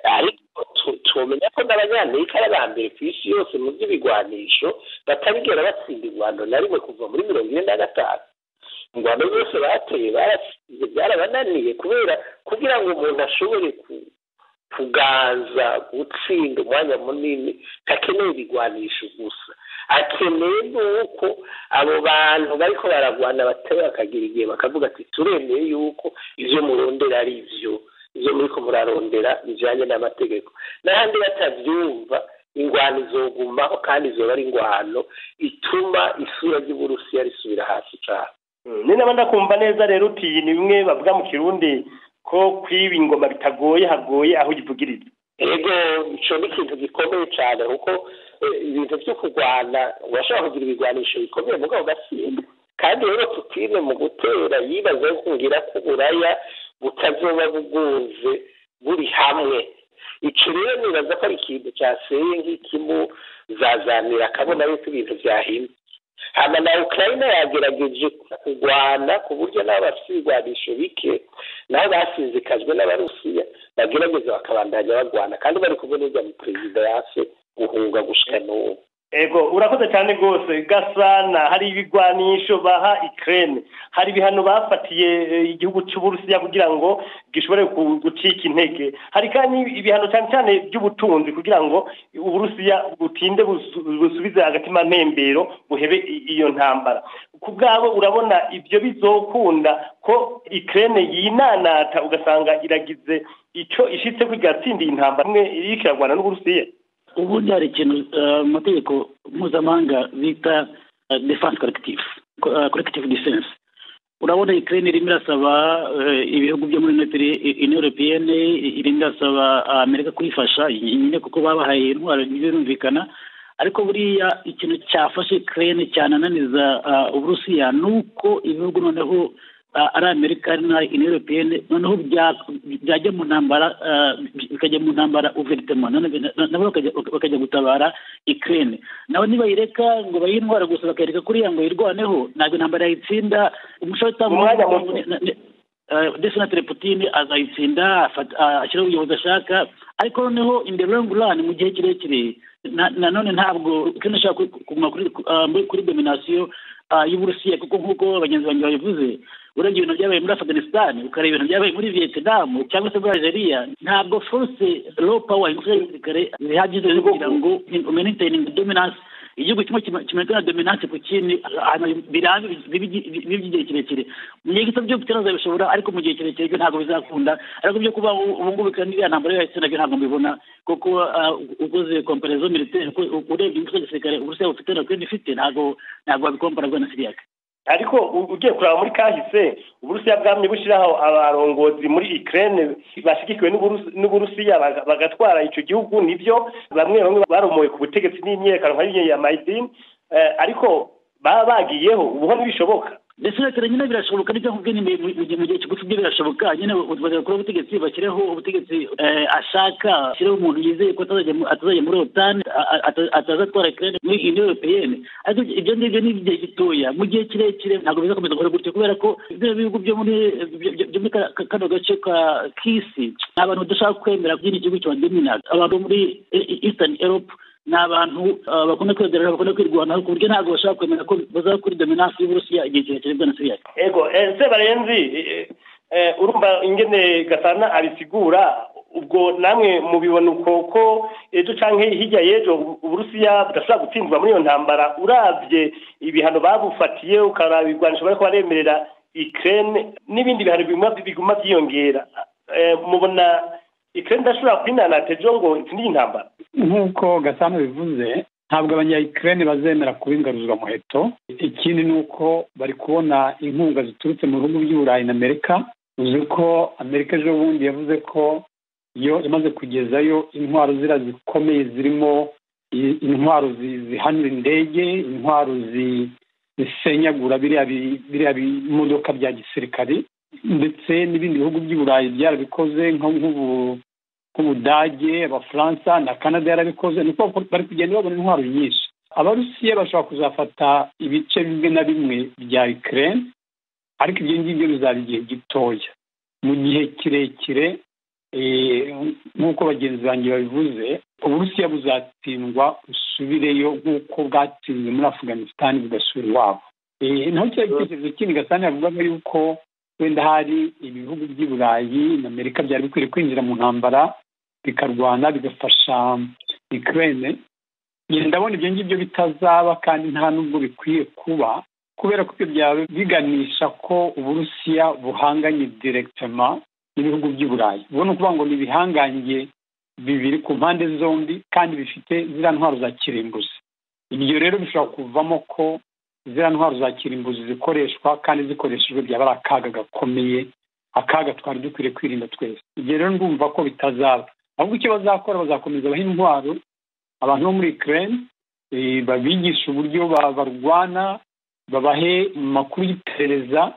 ariko tumenya ko n'abanyamerika ari aba mbere ku isi yose mu by'ibigwanisho batabigera batsinda ingwano na rimwe kuva muri mirongo ine na gatanu ingwano zose bateye barasize byarabananiye kubera kugira ngo umuntu ashobore kuganza gutsinda umwanya munini ntakeneye ibigwanisho gusa akeneye nuko abo bantu bariko baragwana batari bakagira igihe bakavuga ati turemeye yuko ivyo murondera ari ivyo ivyo muriko murarondera bijanye n'amategeko n'ahandi batavyumva ingwano izogumaho kandi izoba ari ingwano ituma isura ry'uburusiya risubira hasi cane ni naba ndakumva neza rero uti ni bimwe bavuga mu kirundi ko kwiba ingoma bitagoye hagoye aho ugivugiriza ego icyo ni ikintu gikomeye cyane kuko ibintu byo kurwana urashobora kugira ibigwanisho bikomeye mugabo ugatsinda kandi rero tutine mu gutera yibaza kungira ko uburaya butazoba bugunze buri hamwe icyo rero nibaza ko ari ikintu cyaseye nk'ikimu zazanira akabona yuko ibintu byahimye hano na ukirayina yagerageje kurwana ku buryo nabo bafite ibigwanisho bike nabo basinzikajwe n'abarusiya bagerageza bakabandanya barwana kandi bari kumwe n'ujya mu perezida yase guhunga gushika n'ubu ego urakoze cyane rwose gasana hari ibigwanisho baha ikirere hari ibihano bafatiye igihugu cy'uburusiya kugira ngo gishobore gucika intege hari kandi ibihano cyane cyane by'ubutunzi kugira ngo uburusiya butinde busubize agatima ntembero buhebe iyo ntambara ku bwabo urabona ibyo bizokunda ko ikirere yinanata ugasanga iragize icyo ishyitse ko igatsindiye intambara imwe iri kirarwana n'uburusiya ubundi hari ikintu mu mategeko mpuzamahanga bita defanse korekitifu korekitifu disense urabona ikirere irimo irasaba ibihugu byo muri inoropiyene irimo irasaba amerika kuyifasha nyine kuko babahaye intwaro birumvikana ariko buriya ikintu cyafashe ikirere cyanananiza uburusiya ni uko ibihugu noneho ari amerika ari na iniyuropiyeni noneho byajya mu ntambara bikajya mu ntambara uveritema nabo bakajya gutabara ikirere nabo nibayireka ngo bayihe indwara gusa bakayereka kuriya ngo yirwaneho ntabwo intambara yayitsinda umushahara utambutse ndetse na teleputine azayitsinda ashyiraho ubuyobozi ashaka ariko noneho rani mu gihe kirekire nanone ntabwo kino ashaka kuguma kuri dominasiyo y'uburusiya kuko nk'uko bagenzi banjye babivuze urabye ibintu byabaye muri afganistan ukareba ibintu byabaye muri vietnam cyangwa se muri algeria ntabwo force low power ingufu z'igisirikare zihagije zo kugira ngo maintain dominance igihugu kimwe kimeze nka dominance ku kindi birambi by'igihe kirekire mu gihe gito byo kutaza bishobora ariko mu gihe kirekire ntabwo bizakunda ariko byo kuba ubu ngubu kandi iriya ntambara yose nabyo ntabwo mbibona kuko ukoze komparazo militaire urebye ingufu z'igisirikare uburusiya bufite na ukraine ifite ntabwo ntabwo wabikompara na siriyake ariko ugiye kureba muri kahise uburusiya bwamye bushyiraho abarongozi muri ikirere bashyigikiwe n'uburusiya bagatwara icyo gihugu nibyo bamwe bamwe baromoye ku butegetsi n'imyirikano nka biriya ya mayidini ariko baba bagiyeho ubuho ntibishoboka ndetse leta nyine birashoboka nibyo nkubwiye mu gihe kigufi byo birashoboka nyine bagakora ubutegetsi bashyireho ubutegetsi ashaka ashyireho umuntu yizeye ko atazajya muri otani ataza atwara ikirere muri ino europeyene ariko ibyo ngibyo ni igihe gitoya mu gihe kirekire ntabwo bizakomeza gukora gutyo kubera ko ibyo bihugu byo muri kano gace k'isi ni abantu badashaka kwemera ko igihugu kibadomina abantu muri eastern europe ni abantu bakunda kwihagarara bakunda kwirwanaho ku buryo ntabwo bashobora kwemera ko bazaba kuri dominansi y'uburusiya igihe kirekire bwa na siriyake ego ese barenzi urumva ingene gasana abisigura ubwo namwe mubibona uko ko ejo cyangwa hirya y'ejo uburusiya budashobora gutsindwa muri iyo ntambara urabye ibihano babufatiye ukaraba ibigwanisho bariko baremerera ikirere n'ibindi bihano biguma byiyongera mubona ikirere ndashobora kwinanata ejo ngo itsindire intambara nk'uko gasana bivuze ntabwo abanyayikirere bazemera kuba ingaruzwa muheto ikindi ni uko bari kubona inkunga ziturutse mu bihugu by'uburayi na amerika uzi ko amerika ejo bundi yavuze ko yo imaze kugezayo intwaro zira zikomeye zirimo intwaro zihanura indege intwaro zisenyagura biriya bimodoka bya gisirikare ndetse n'ibindi bihugu by'uburayi byarabikoze nk'ubu nk'ubudage abafaransa na kanada yarabikoze ni uko bari kugenda babona intwaro nyinshi abarusiya bashobora kuzafata ibice bimwe na bimwe bya ikirere ariko ibyo ngibyo bizaba igihe gitoya mu gihe kirekire nk'uko bagenzi banjye babivuze uburusiya buzatsindwa busubireyo nk'uko bwatsinze muri afganisitani bugasubira iwabo naho kiriya gitekerezo kindi gasana yavugaga yuko wenda hari ibihugu by'i burayi na amerika byari bikwiriye kwinjira mu ntambara bikarwana bigafasha ikirere ndabona ibyo ngibyo bitazaba kandi nta n'ubwo bikwiye kuba kubera ko ibyo byaba biganisha ko uburusiya buhanganye direkitema n'ibihugu by'i burayi ubwo ni ukuvuga ngo ni ibihangange bibiri ku mpande zombi kandi bifite ziriya ntwaro za kirimbuzi ibyo rero bishobora kuvamo ko ziriya ntwaro za kirimbuzi zikoreshwa kandi zikoreshejwe byaba ari akaga gakomeye akaga twari dukwiriye kwirinda twese ibyo rero ndumva ko bitazaba ahubwo icyo bazakora bazakomeza baha intwaro abantu bo muri ikirere babigisha uburyo barwana babahe amakuru y'iperereza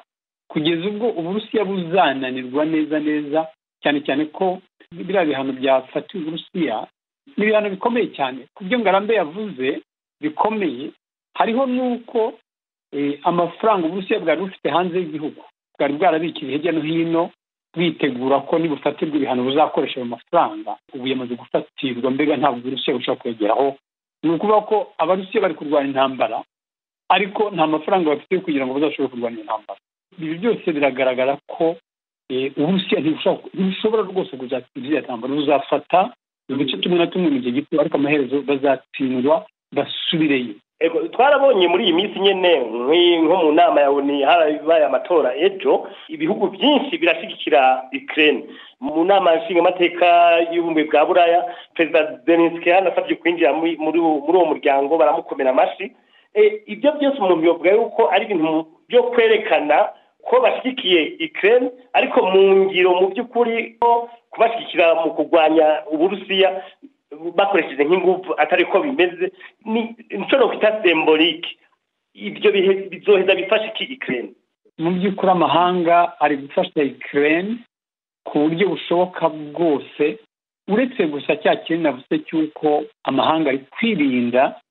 kugeza ubwo uburusiya buzananirwa neza neza cyane cyane ko biriya bihano byafatiwe uburusiya ni ibihano bikomeye cyane ku byo ngarambe yavuze bikomeye hariho n'uko amafaranga uburusiya bwari bufite hanze y'igihugu bwari bwarabikije hirya no hino bwitegura ko nibufatirwa ibihano buzakoresha ayo mafaranga ubu yamaze gufatirwa mbega ntabwo uburusiya bushobora kwegeraho ni ukuvuga ko abarusiya bari kurwanya intambara ariko nta mafaranga bafite kugira ngo bazashobore kurwanya intambara ibi byose biragaragara ko uburusiya ntibushobora rwose kuzatsinda iriya ntambara buzafata uduce tumwe na tumwe mu gihe gito ariko amaherezo bazatsindwa basubireyo twarabonye muri iyi minsi nyine nko mu nama ya oni harabaye amatora ejo ibihugu byinshi birashyigikira ikirere mu nama nshingamateka y'ubumwe bwa buraya perezida denisike yanasabye kwinjira muri uwo muryango baramukomera amashyi ibyo byose umuntu yavuga yuko ari ibintu byo kwerekana ko bashyigikiye ikirere ariko mu ngiro mu by'ukuri ko kubashyigikira mu kurwanya uburusiya bakoresheje nk'ingufu atari ko bimeze ni inshuro kwita sembolike ibyo bihe bizoheza bifashe iki ikirere mu by'ukuri amahanga ari gufasha ikirere ku buryo bushoboka bwose uretse gusa cya kintu navuze cy'uko amahanga ari kwirinda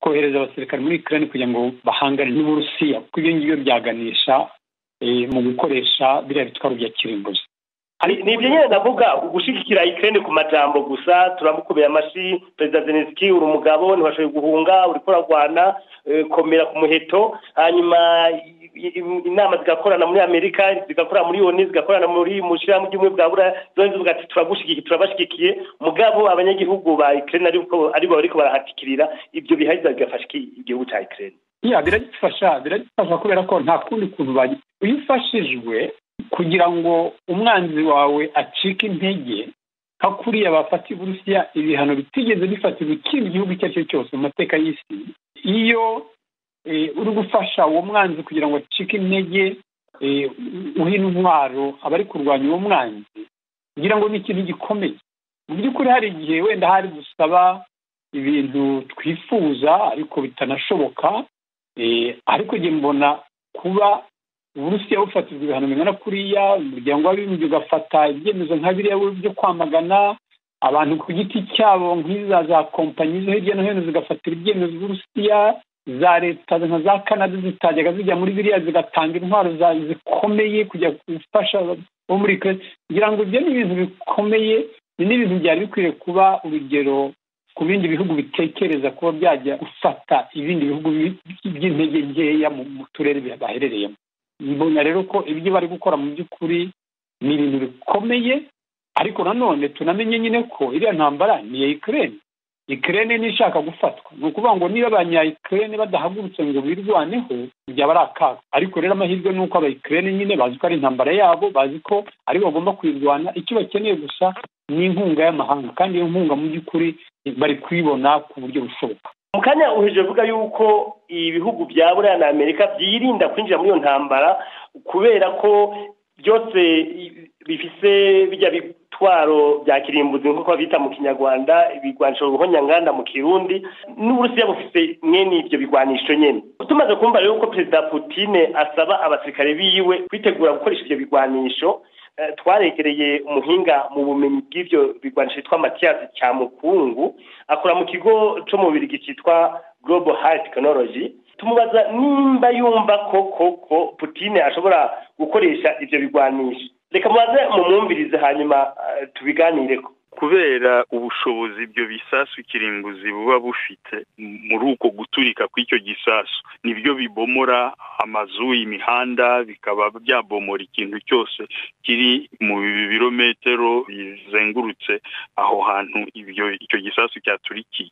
kohereza abasirikare muri ikirere kugira ngo bahangane n'uburusiya kuko ibyo ngibyo byaganisha mu gukoresha biriya bitwaro bya kirimbuzi ni ibyo nyine ndavuga gushyigikira ikirere ku majambo gusa turamukubira amashyi perezida zeneski uri umugabo ntibashoboye guhunga uri kurarwana komera ku muheto hanyuma inama zigakorana muri amerika zigakorana muri oni zigakorana muri mu ishyirahamwe ry'ubumwe bwa buriya zose zigati turagushyigikiye turabashyigikiye mugabo abanyagihugu ba ikirere aribo bari barahatikirira ibyo bihagije bigafasha igihugu cya ikirere biragifasha biragifasha kubera ko nta kundi kuntu iyo ufashijwe kugira ngo umwanzi wawe acike intege nka kuriya bafata uburusiya ibihano bitigeze bifatirwa ikindi gihugu icyo ari cyo cyose mu mateka y'isi iyo uri gufasha uwo mwanzi kugira ngo acike intege uhe intwaro abari kurwanya uwo mwanzi kugira ngo ni ikintu gikomeye mu by'ukuri hari igihe wenda hari gusaba ibintu twifuza ariko bitanashoboka ariko njye mbona kuba uburusiya bufatirwa ibihano bingana kuriya umuryango w'abibumbye ugafata ibyemezo nka biriya byo kwamagana abantu ku giti cyabo nk'iza za kompanyi zo hirya no hino zigafatira ibyemezo by'uburusiya za leta nka za canada zitajyaga zijya muri biriya zigatanga intwaro zikomeye kujya gufasha bo muri kare kugira ngo ibyo ni ibintu bikomeye ni n'ibintu byari bikwiriye kuba urugero ku bindi bihugu bitekereza kuba byajya gufata ibindi bihugu by'intege nkeya mu turere baherereyemo mbona rero ko ibyo bari gukora mu by'ukuri ni ibintu bikomeye ariko nanone tunamenye nyine ko iriya ntambara ni iya ikirere ikirere n'ishaka gufatwa ni ukuvuga ngo niba abanyayikirere badahagurutse ngo birwaneho byaba ari akaga ariko rero amahirwe ni uko abayikirere nyine bazi ko ari intambara yabo bazi ko aribo bagomba kuyirwana icyo bakeneye gusa ni inkunga y'amahanga kandi iyo nkunga mu by'ukuri bari kuyibona ku buryo bushoboka mu kanya uhije avuga yuko ibihugu bya buriya na amerika byirinda kwinjira muri iyo ntambara kubera ko byose bifise bijya bitwaro bya kirimbuzi nk'uko babita mu kinyarwanda ibigwanisho ruhonyanganda mu kirundi n'uburusiya bufite mwene ibyo bigwanisho nyine tumaze kumva rero ko perezida putine asaba abasirikare biwe kwitegura gukoresha ibyo bigwanisho twaregereye umuhinga mu bumenyi bw'ibyo bigwanisho cyitwa matiyasi cya mukungu akora mu kigo cyo mu birigi cyitwa gorobo hayi tekinoloji tumubaza nimba yumva ko koko putine ashobora gukoresha ibyo bigwanisho reka mubaze mumwumvirize hanyuma tubiganire ko kubera ubushobozi ibyo bisasu ikirimbuzi buba bufite muri uko guturika kw'icyo gisasu nibyo bibomora amazu imihanda bikaba byabomora ikintu cyose kiri mu birometero bizengurutse aho hantu icyo gisasu cyaturikiye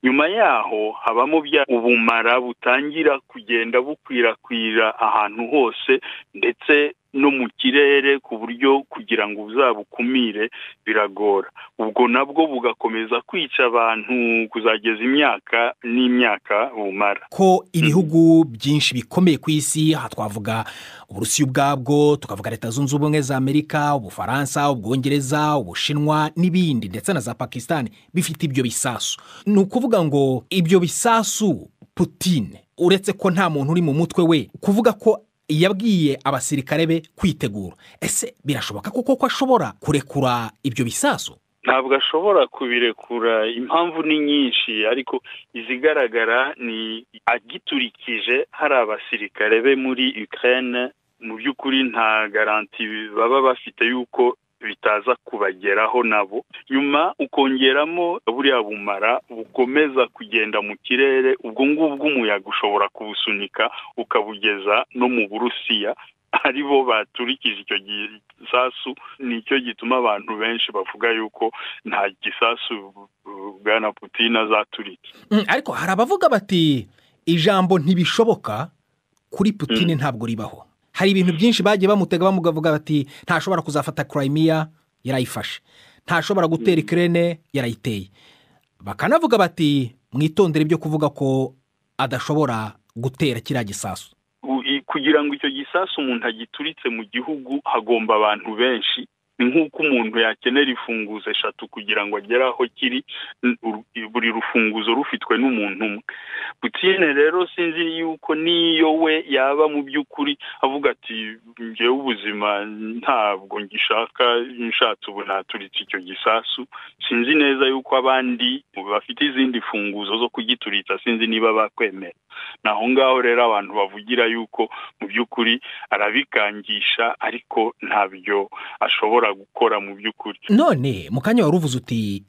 nyuma yaho habamo bya ubumara butangira kugenda bukwirakwira ahantu hose ndetse no mu kirere ku buryo kugira ngo uzabukumire biragora ubwo nabwo bugakomeza kwica abantu kuzageza imyaka n'imyaka bumara ko ibihugu byinshi bikomeye ku isi aha twavuga uburusiya ubwabwo tukavuga leta zunze ubumwe za amerika ubufaransa ubwongereza ubushinwa n'ibindi ndetse na za pakisitani bifite ibyo bisasu ni ukuvuga ngo ibyo bisasu putine uretse ko nta muntu uri mu mutwe we kuvuga ko yabwiye abasirikare be kwitegura ese birashoboka kuko ko ashobora kurekura ibyo bisasu ntabwo ashobora kubirekura impamvu ni nyinshi ariko izigaragara ni agiturikije hari abasirikare be muri Ukraine mu by'ukuri nta garanti baba bafite yuko bitaza kubageraho nabo nyuma ukongeramo buriya bumara bukomeza kugenda mu kirere ubwo ngubwo umuyaga ushobora kubusunika ukabugeza no mu burusiya ari bo baturikije icyo gisasu nicyo gituma abantu benshi bavuga yuko nta gisasu bwana Putin azaturika ariko hari abavuga bati ijambo ntibishoboka kuri Putin ntabwo ribaho hari ibintu byinshi bagiye bamutega bamugavuga bati ntashobora kuzafata Crimea yarayifashe ntashobora gutera ikirere yarayiteye bakanavuga bati mwitondere ibyo kuvuga ko adashobora gutera kiriya gisasu kugira ngo icyo gisasu umuntu agituritse mu gihugu hagomba abantu benshi nk'uko umuntu yakenera imfunguzo eshatu kugira ngo agere aho kiri buri rufunguzo rufitwe n'umuntu umwe butiyene rero sinzi yuko n'iyo we yaba mu by'ukuri avuga ati njyewe ubuzima ntabwo ngishaka nshatse ubu naturitse icyo gisasu sinzi neza yuko abandi bafite izindi mfunguzo zo kugituritsa sinzi niba bakwemera ni aho ngaho rero abantu bavugira yuko mu by'ukuri arabikangisha ariko ntabyo ashobora gukora mu by'ukuri none mu kanya wari uvuze uti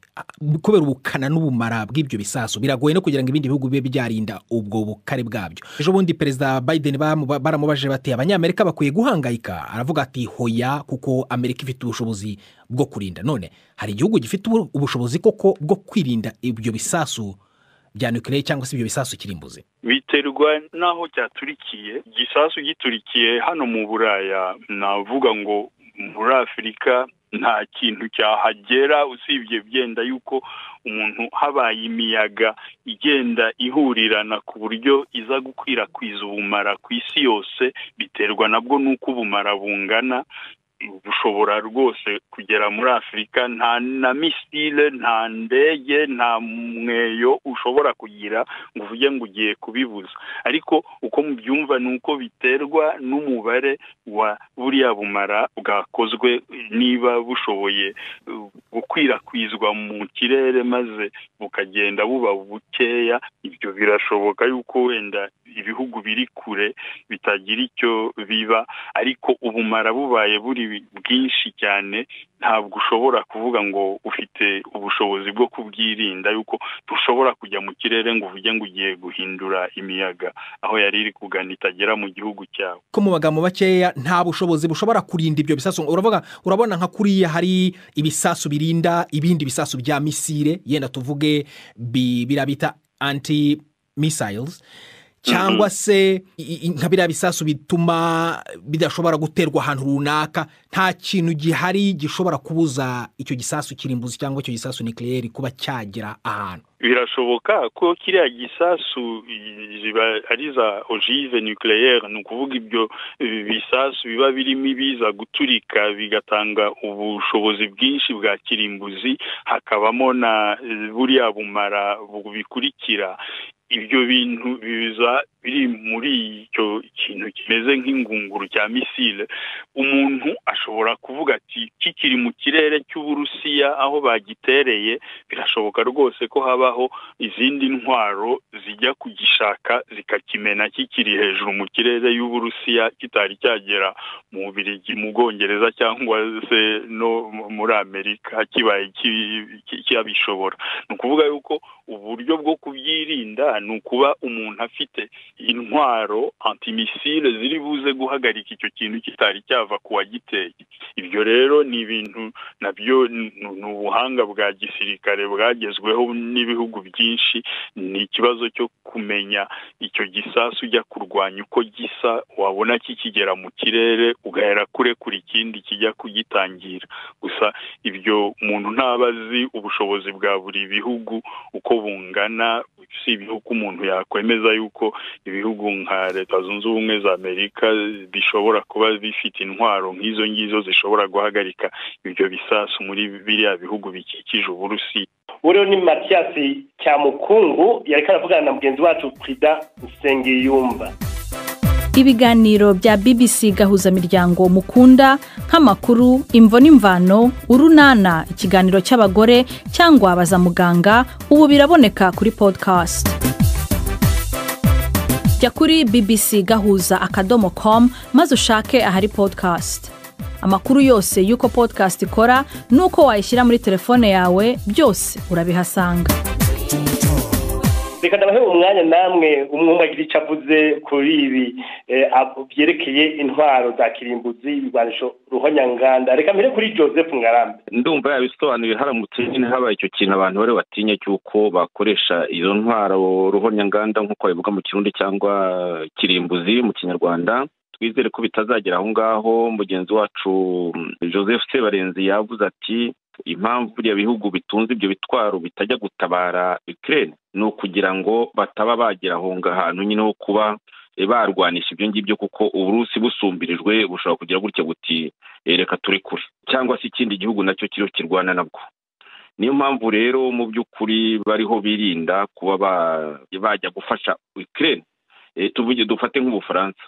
kubera ubukana n'ubumara bw'ibyo bisasu biragoye no kugira ngo ibindi bihugu bibe byarinda ubwo bukare bwabyo ejo bundi perezida biden baramubaje bati abanyamerika bakwiye guhangayika aravuga ati hoya kuko amerika ifite ubushobozi bwo kurinda none hari igihugu gifite ubushobozi koko bwo kwirinda ibyo bisasu bya nukiliya cyangwa se ibyo bisasu kirimbuzi biterwa n'aho cyaturikiye igisasu giturikiye hano mu buraya navuga ngo muri afurika nta kintu cyahagera usibye byenda yuko umuntu habaye imiyaga igenda ihurirana ku buryo iza gukwirakwiza ubumara ku isi yose biterwa nabwo n'uko ubumara bungana bushobora rwose kugera muri afurika nta na misile nta ndege nta mweyo ushobora kugira ngo uvuge ngo ugiye kubibuza ariko uko mubyumva ni uko biterwa n'umubare wa buriya bumara bwakozwe niba bushoboye gukwirakwizwa mu kirere maze bukagenda buba bukeya ibyo birashoboka yuko wenda ibihugu biri kure bitagira icyo biba ariko ubumara bubaye buri bwinshi cyane ntabwo ushobora kuvuga ngo ufite ubushobozi bwo kubwirinda yuko dushobora kujya mu kirere ngo uvuge ngo ugiye guhindura imiyaga aho yari iri kugana itagera mu gihugu cyawe ko mu magambo makeya nta bushobozi bushobora kurinda ibyo bisasu uravuga urabona nka kuriya hari ibisasu birinda ibindi bisasu bya misire yenda tuvuge birabita anti misayizi cyangwa se nka biriya bisasu bituma bidashobora guterwa ahantu runaka nta kintu gihari gishobora kubuza icyo gisasu kirimbuzi cyangwa icyo gisasu nikirere kuba cyagera ahantu birashoboka ko kiriya gisasu ziba ari za ogive nucleaire ni ukuvuga ibyo bisasu biba birimo ibiza guturika bigatanga ubushobozi bwinshi bwa kirimbuzi hakabamo na buriya bumara bubikurikira ibyo bintu biza biri muri icyo kintu kimeze nk'ingunguru cya misile umuntu ashobora kuvuga ati kikiri mu kirere cy'uburusiya aho bagitereye birashoboka rwose ko habaho izindi ntwaro zijya kugishaka zikakimena kikiri hejuru mu kirere y'uburusiya kitari cyagera mu birigi mu bwongereza cyangwa se no muri amerika kibaye cyabishobora ni ukuvuga yuko uburyo bwo kubyirinda ni ukuba umuntu afite intwaro antimisile ziri buze guhagarika icyo kintu kitari cyava ku wagiteye ibyo rero ni ibintu nabyo ni ubuhanga bwa gisirikare bwagezweho n'ibihugu byinshi ni ikibazo cyo kumenya icyo gisasu ujya kurwanya uko gisa wabona kikigera mu kirere ugahera kure kuri ikindi kijya kugitangira gusa ibyo umuntu ntaba azi ubushobozi bwa buri bihugu uko bungana si ibihugu umuntu yakwemeza yuko ibihugu nka leta zunze ubumwe za amerika bishobora kuba bifite intwaro nk'izo ngizo zishobora guhagarika ibyo bisasu muri biriya bihugu bikikije uburusi buriya ni matiyasi cyamukungu yari karavugana na mugenzi wacu perezida nsengiyumva ibiganiro bya bbc gahuzamiryango mukunda nk'amakuru imvo n'imvano urunana ikiganiro cy'abagore cyangwa baza muganga ubu biraboneka kuri podcast jya kuri bbc gahuza akadomo com maze ushake ahari podcast amakuru yose y'uko podcast ikora n'uko wayishyira muri telefone yawe byose urabihasanga reka ndabahe umwanya namwe umwe agira icyo avuze kuri ibi byerekeye intwaro za kirimbuzi ibigwanisho ruhonyanganda reka mbere kuri joseph mwarambe ndumva yabisobanuye haramutse nyine habaye icyo kintu abantu bari batinye cy'uko bakoresha izo ntwaro ruhonyanganda nk'uko babivuga mu kirundi cyangwa kirimbuzi mu kinyarwanda twizere ko bitazagera aho ngaho mugenzi wacu joseph sebarenzi yavuze ati impamvu buriya bihugu bitunze ibyo bitwaro bitajya gutabara ikirere ni ukugira ngo bataba bagera aho ngahantu nyine ho kuba barwanisha ibyo ngibyo kuko uburusi busumbirijwe bushobora kugira gutya buti reka turi kure cyangwa se ikindi gihugu nacyo kiriho kirwana nabwo niyo mpamvu rero mu by'ukuri bariho birinda kuba bajya gufasha ikirere tuvuge dufate nk'ubufaransa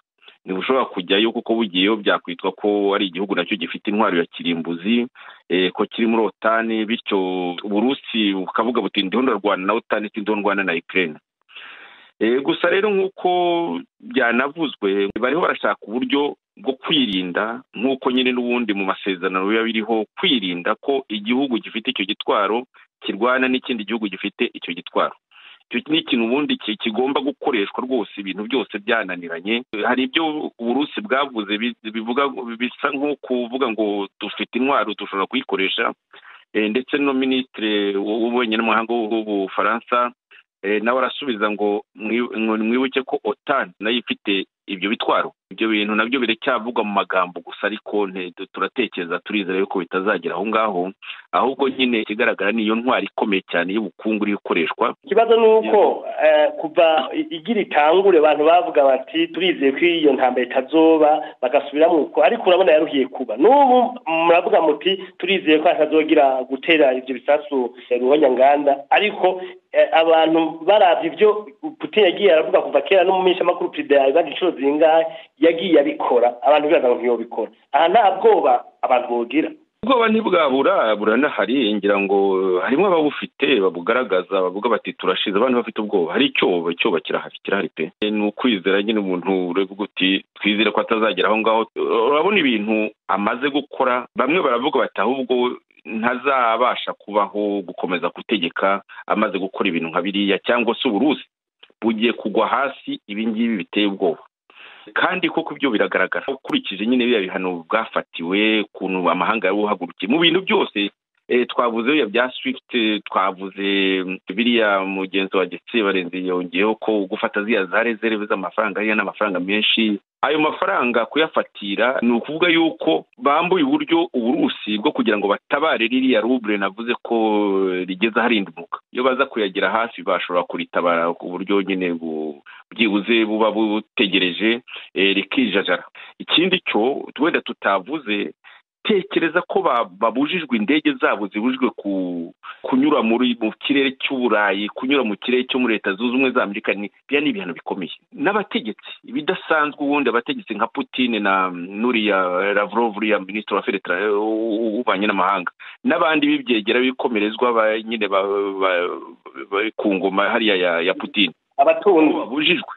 ntibushobora kujyayo kuko bugiyeyo byakwitwa ko ari igihugu nacyo gifite intwaro ya kirimbuzi ko kiri muri otani bityo uburusi bukavuga buti ndiho ndarwana na otani ndiho ndwana na ikirere gusa rero nk'uko byanavuzwe bariho barashaka uburyo bwo kwirinda nk'uko nyine n'ubundi mu masezerano biba biriho kwirinda ko igihugu gifite icyo gitwaro kirwana n'ikindi gihugu gifite icyo gitwaro icyo ni ikintu ubundi kigomba gukoreshwa rwose ibintu byose byananiranye hari ibyo uburusi bwavuze bivuga bisa nko kuvuga ngo dufite intwaro dushobora kuyikoresha ndetse no minisitiri w'ububanyi n'amahanga w'ubufaransa nawe arasubiza ngo mwibuke ko otani nayo ifite ibyo bitwaro ibyo bintu nabyo biracyavugwa mu magambo gusa ariko turatekereza turizera yuko bitazagera aho ngaho ahubwo nyine ikigaragara niyo ntwari ikomeye cyane y'ubukungu iri gukoreshwa ikibazo ni uko kuva igira itangure abantu bavuga bati turizeye ko iyo ntambara itazoba bagasubira mu uko ariko urabona yaruhiye kuba n'ubu muravuga muti turizeye ko hatazogira gutera ibyo bisasu ruhonyanganda ariko abantu barabye ibyo putin yagiye aravuga kuva kera no mu minsi y'amakuru perezida yabibaga inshuro zingahe yagiye abikora abantu biraga ngo ntiyobikora aha nta bwoba abantu bogira ubwoba ntibwabura buranahari ngira ngo harimo ababufite babugaragaza bavuga bati turashize abantu bafite ubwoba hari icyobo icyoba kirahari kirahari pe ni ukwizera nyine umuntu ureba uti twizere ko atazagera aho ngaho urabona ibintu amaze gukora bamwe baravuga bati ahubwo ntazabasha kubaho gukomeza gutegeka amaze gukora ibintu nka biriya cyangwa se uburuzi bugiye kugwa hasi ibingibi biteye ubwoba kandi koko ibyo biragaragara ukurikije nyine biriya bihano bwafatiwe ukuntu amahanga yari uhagurukiye mu bintu byose twavuze biriya bya swift twavuze biriya mugenzi wa getse barenze yongeyeho ko gufata ziriya za rezerve z'amafaranga hariya n'amafaranga menshi ayo mafaranga kuyafatira ni ukuvuga yuko bambuye uburyo uburusi bwo kugira ngo batabare ririya rubure navuze ko rigeze aharindimuka iyo baza kuyagira hafi bashobora kuritabara ku buryo nyine byibuze buba butegereje rikijajara ikindi cyo wenda tutavuze tekereza ko babujijwe indege zabo zibujijwe kunyura mu kirere cy'uburayi kunyura mu kirere cyo muri leta zunze ubumwe za amerika biriya ni ibintu bikomeye n'abategetsi ibidasanzwe ubundi abategetsi nka putine na nuriya lavrov uriya minisitiri wa feretara w'ububanyi n'amahanga n'abandi b'ibyegera b'ibikomerezwa nyine bari ku ngoma hariya ya putine abatunzi babujijwe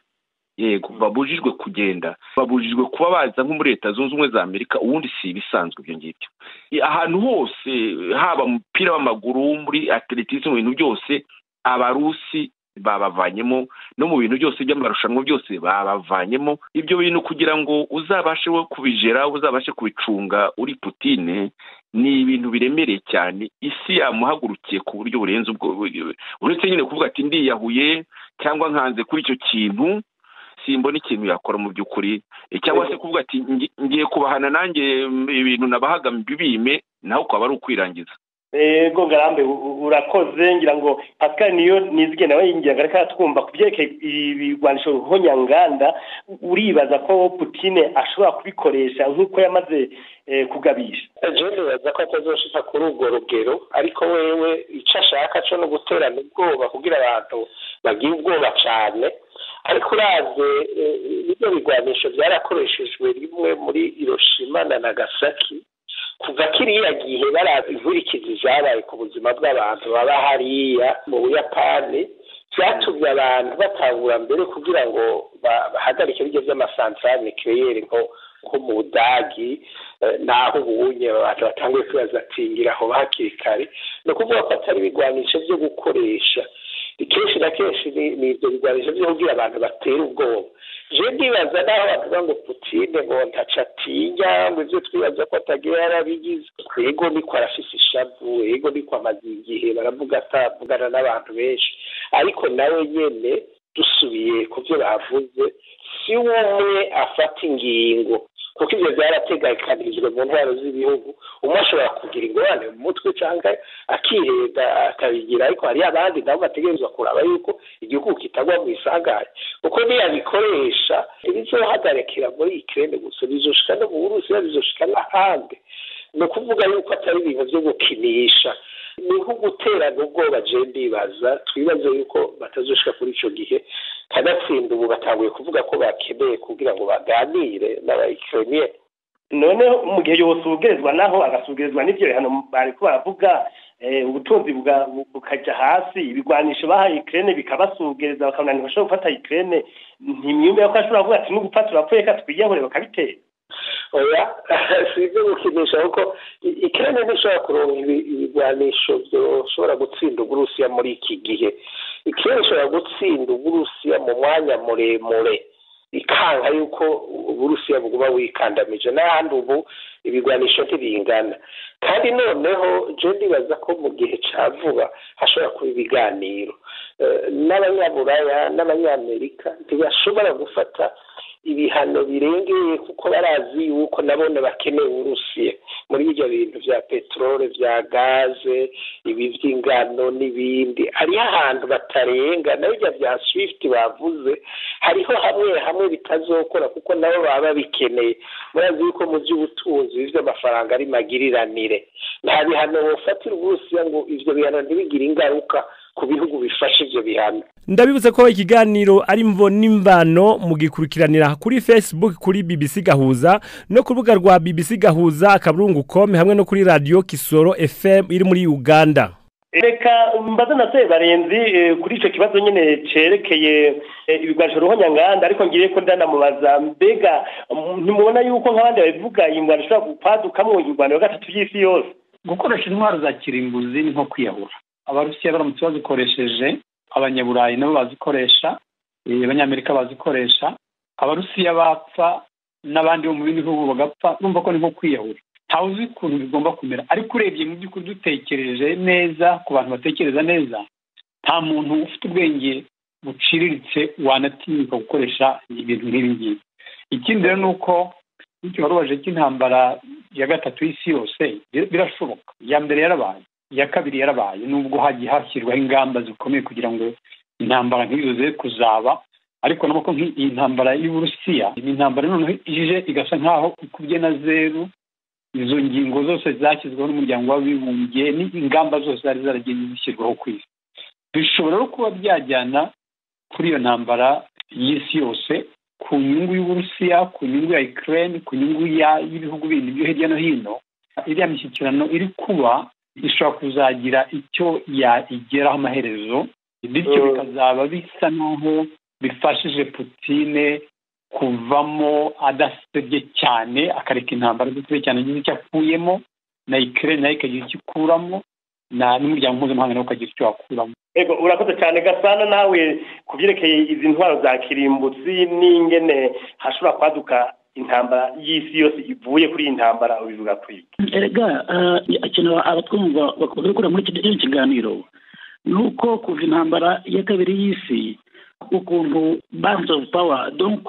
yego babujijwe kugenda babujijwe kuba baza nko muri leta zunze ubumwe za amerika ubundi si ibisanzwe ibyo ngibyo ahantu hose haba mu mupira w'amaguru muri atletics mu bintu byose abarusi babavanyemo no mu bintu byose by'amarushanwa byose babavanyemo ibyo bintu kugira ngo uzabashe we kubijera uzabashe kubicunga uri putine ni ibintu biremereye cyane isi yamuhagurukiye ku buryo burenze ubwo uretse nyine kuvuga ati ndiyahuye cyangwa nkanze kuri icyo kintu simbona ikintu yakora mu by'ukuri cyangwa se kuvuga ati ngiye kubahana nanjye ibintu nabahaga bibime naho ukaba ari ukwirangiza ego garambe urakoze ngira ngo pascal niyo nizige nawe yinginga reka twumva ku byerekeye ibigwanisho ruhonyanganda uribaza ko putine ashobora kubikoresha nk'uko yamaze kugabisha jewe nibaza ko atazoshika kuri urwo rugero ariko wewe ico ashaka co ni uguterana ubwoba kugira abantu bagira ubwoba cane ariko uraze bino bigwanisho byarakoreshejwe rimwe muri hiroshima na nagasaki kuva kiriya gihe baraba inkurikizi zabaye ku buzima bw'abantu baba hariya mu buyapani byatumye abantu batangura mbere kugira ngo bahagarike ibiryo by'amasantarane kireyeri nko mu budagi naho ubunye abantu batanguye kuyazatingira aho hakiri kare ni ukuvuga ko atari ibigwanisho byo gukoresha kenshi na kenshi ni ibyo bigwanisho byo kugira abantu batera ubwoba je ndibaza naho bavuga ngo putine ngo ntaca atinya ngo ivyo twibaza ko atagira yarabigize ego niko arafise ishavu ego niko amaze igihe baravuga atavugana n'abantu benshi ariko nawe nyene dusubiye ku byo bavuze si umwe afata ingingo kuko ibyo byarategekanirijwe mu ntwaro z'ibihugu umwe ashobora kugira ingorane mu mutwe cyangwa akireda akabigira ariko hari abandi nabo bategerezwa kuraba yuko igihugu kitagwa mu isangane kuko ntiyabikoresha ibizohagarikira muri ikirere gusa bizoshika no mu burusiya bizoshika n'ahandi ni ukuvuga yuko atari ibintu byo gukinisha ni nko guterana ubwoba je ndibaza twibaze yuko batazoshika kuri ico gihe kanatsinda ubu batanguye kuvuga ko bakeneye kugira ngo baganire n'abayikironiye none mu gihe yosugerezwa naho agasugerezwa n'ibyo bihano bariko baravuga ubutunzi bukajya hasi ibigwanisho bahaye ikirere bikabasugereza bakabona ntibashobora gufata ikirere ntimyumbe ko ashobora kuvuga ati n'ugupfa turapfuye reka twiyahure bakabitera oya si ibyo gukinisha kuko ikirere ntishobora kuronka ibigwanisho byoshobora gutsinda uburusiya muri iki gihe ikirere ishobora gutsinda uburusiya mu mwanya muremure ikanga yuko uburusiya buguma wikandamije n'ahandi ubu ibigwanisho ntibingana kandi noneho je ndibaza ko mu gihe ca vuba hashobora kuba ibiganiro n'abanyaburaya n'abanyamerika ntibashobora gufata ibihano birengeye kuko barazi yuko nabone bakeneye uburusiya muri ibyo bintu vya peterole vya gaze ibi vy'ingano n'ibindi hariho ahantu batarenga na birya vya swift bavuze hariho hamwe hamwe bitazokora kuko nabo baba babikeneye murazi yuko mu vy'ubutunzi by'amafaranga ari magiriranire nta bihano bofatira uburusiya ngo ivyo bihano ntibigire ingaruka ku bihugu bifashe ibyo bihano ndabibutse ko ikiganiro ari mvo n'imvano mugikurikiranira kuri facebook kuri bbc gahuza no ku rubuga rwa bbc gahuza akaburungu com hamwe no kuri radiyo kisoro fm iri muri uganda reka mbaze na se barenzi kuri icyo kibazo nyine cyerekeye ibigwanisho ruho nyanganda ariko ngiye ko ndanamubaza mbega ntimubona yuko nk'abandi babivuga iyi ngwano ishobora gupadukamwo ingwano ya gatatu y'isi yose gukoresha intwaro za kirimbuzi ni nko kwiyahura abarusiya baramutse bazikoresheje abanyaburayi nabo bazikoresha abanyamerika bazikoresha abarusiya bapfa n'abandi bo mu bindi bihugu bagapfa urumva ko ni nko kwiyahura ntawe uzi ukuntu bigomba kumera ariko urebye mu by'ukuri dutekereje neza ku bantu batekereza neza nta muntu ufite ubwenge buciriritse wanatinyuka gukoresha ibintu nk'ibi ngibi ikindi rero ni uko bityo warubaje cy'intambara ya gatatu y'isi yose birashoboka iya mbere yarabaye iya kabiri yarabaye nubwo hagiye hashyirwaho ingamba zikomeye kugira ngo intambara nk'izo ze kuzaba ariko nabwo ko nk'iyi ntambara y'uburusiya ni intambara noneho ije igasa nk'aho ikubye na zeru izo ngingo zose zashyizweho n'umuryango w'abibumbye n'ingamba zose zari zaragenda zishyirwaho ku isi bishobora no kuba byajyana kuri iyo ntambara y'isi yose ku nyungu y'uburusiya ku nyungu ya ikirere ku nyungu y'ibihugu bindi byo hirya no hino iriya mishyikirano iri kuba ishobora kuzagira icyo igeraho amaherezo bityo bikazaba bisa n'aho bifashije putine kuvamo adasebye cyane akareka intambara zikuru cyane agize icyo akuyemo na ikirere nayo ikagira icyo ikuramo n'umuryango mpuzamahanga nawe ukagira icyo wakuramo ego urakoze cyane gasana nawe ku byerekeye izi ntwaro za kirimbutsi n'ingene hashobora kwaduka intambara y'isi yose ivuye kuri iyi ntambara ubivuga kuri erega ikintu abatwumva bakunze gukora muri kino kiganiro ni uko kuva intambara ya kabiri y'isi ukuntu bands of power donc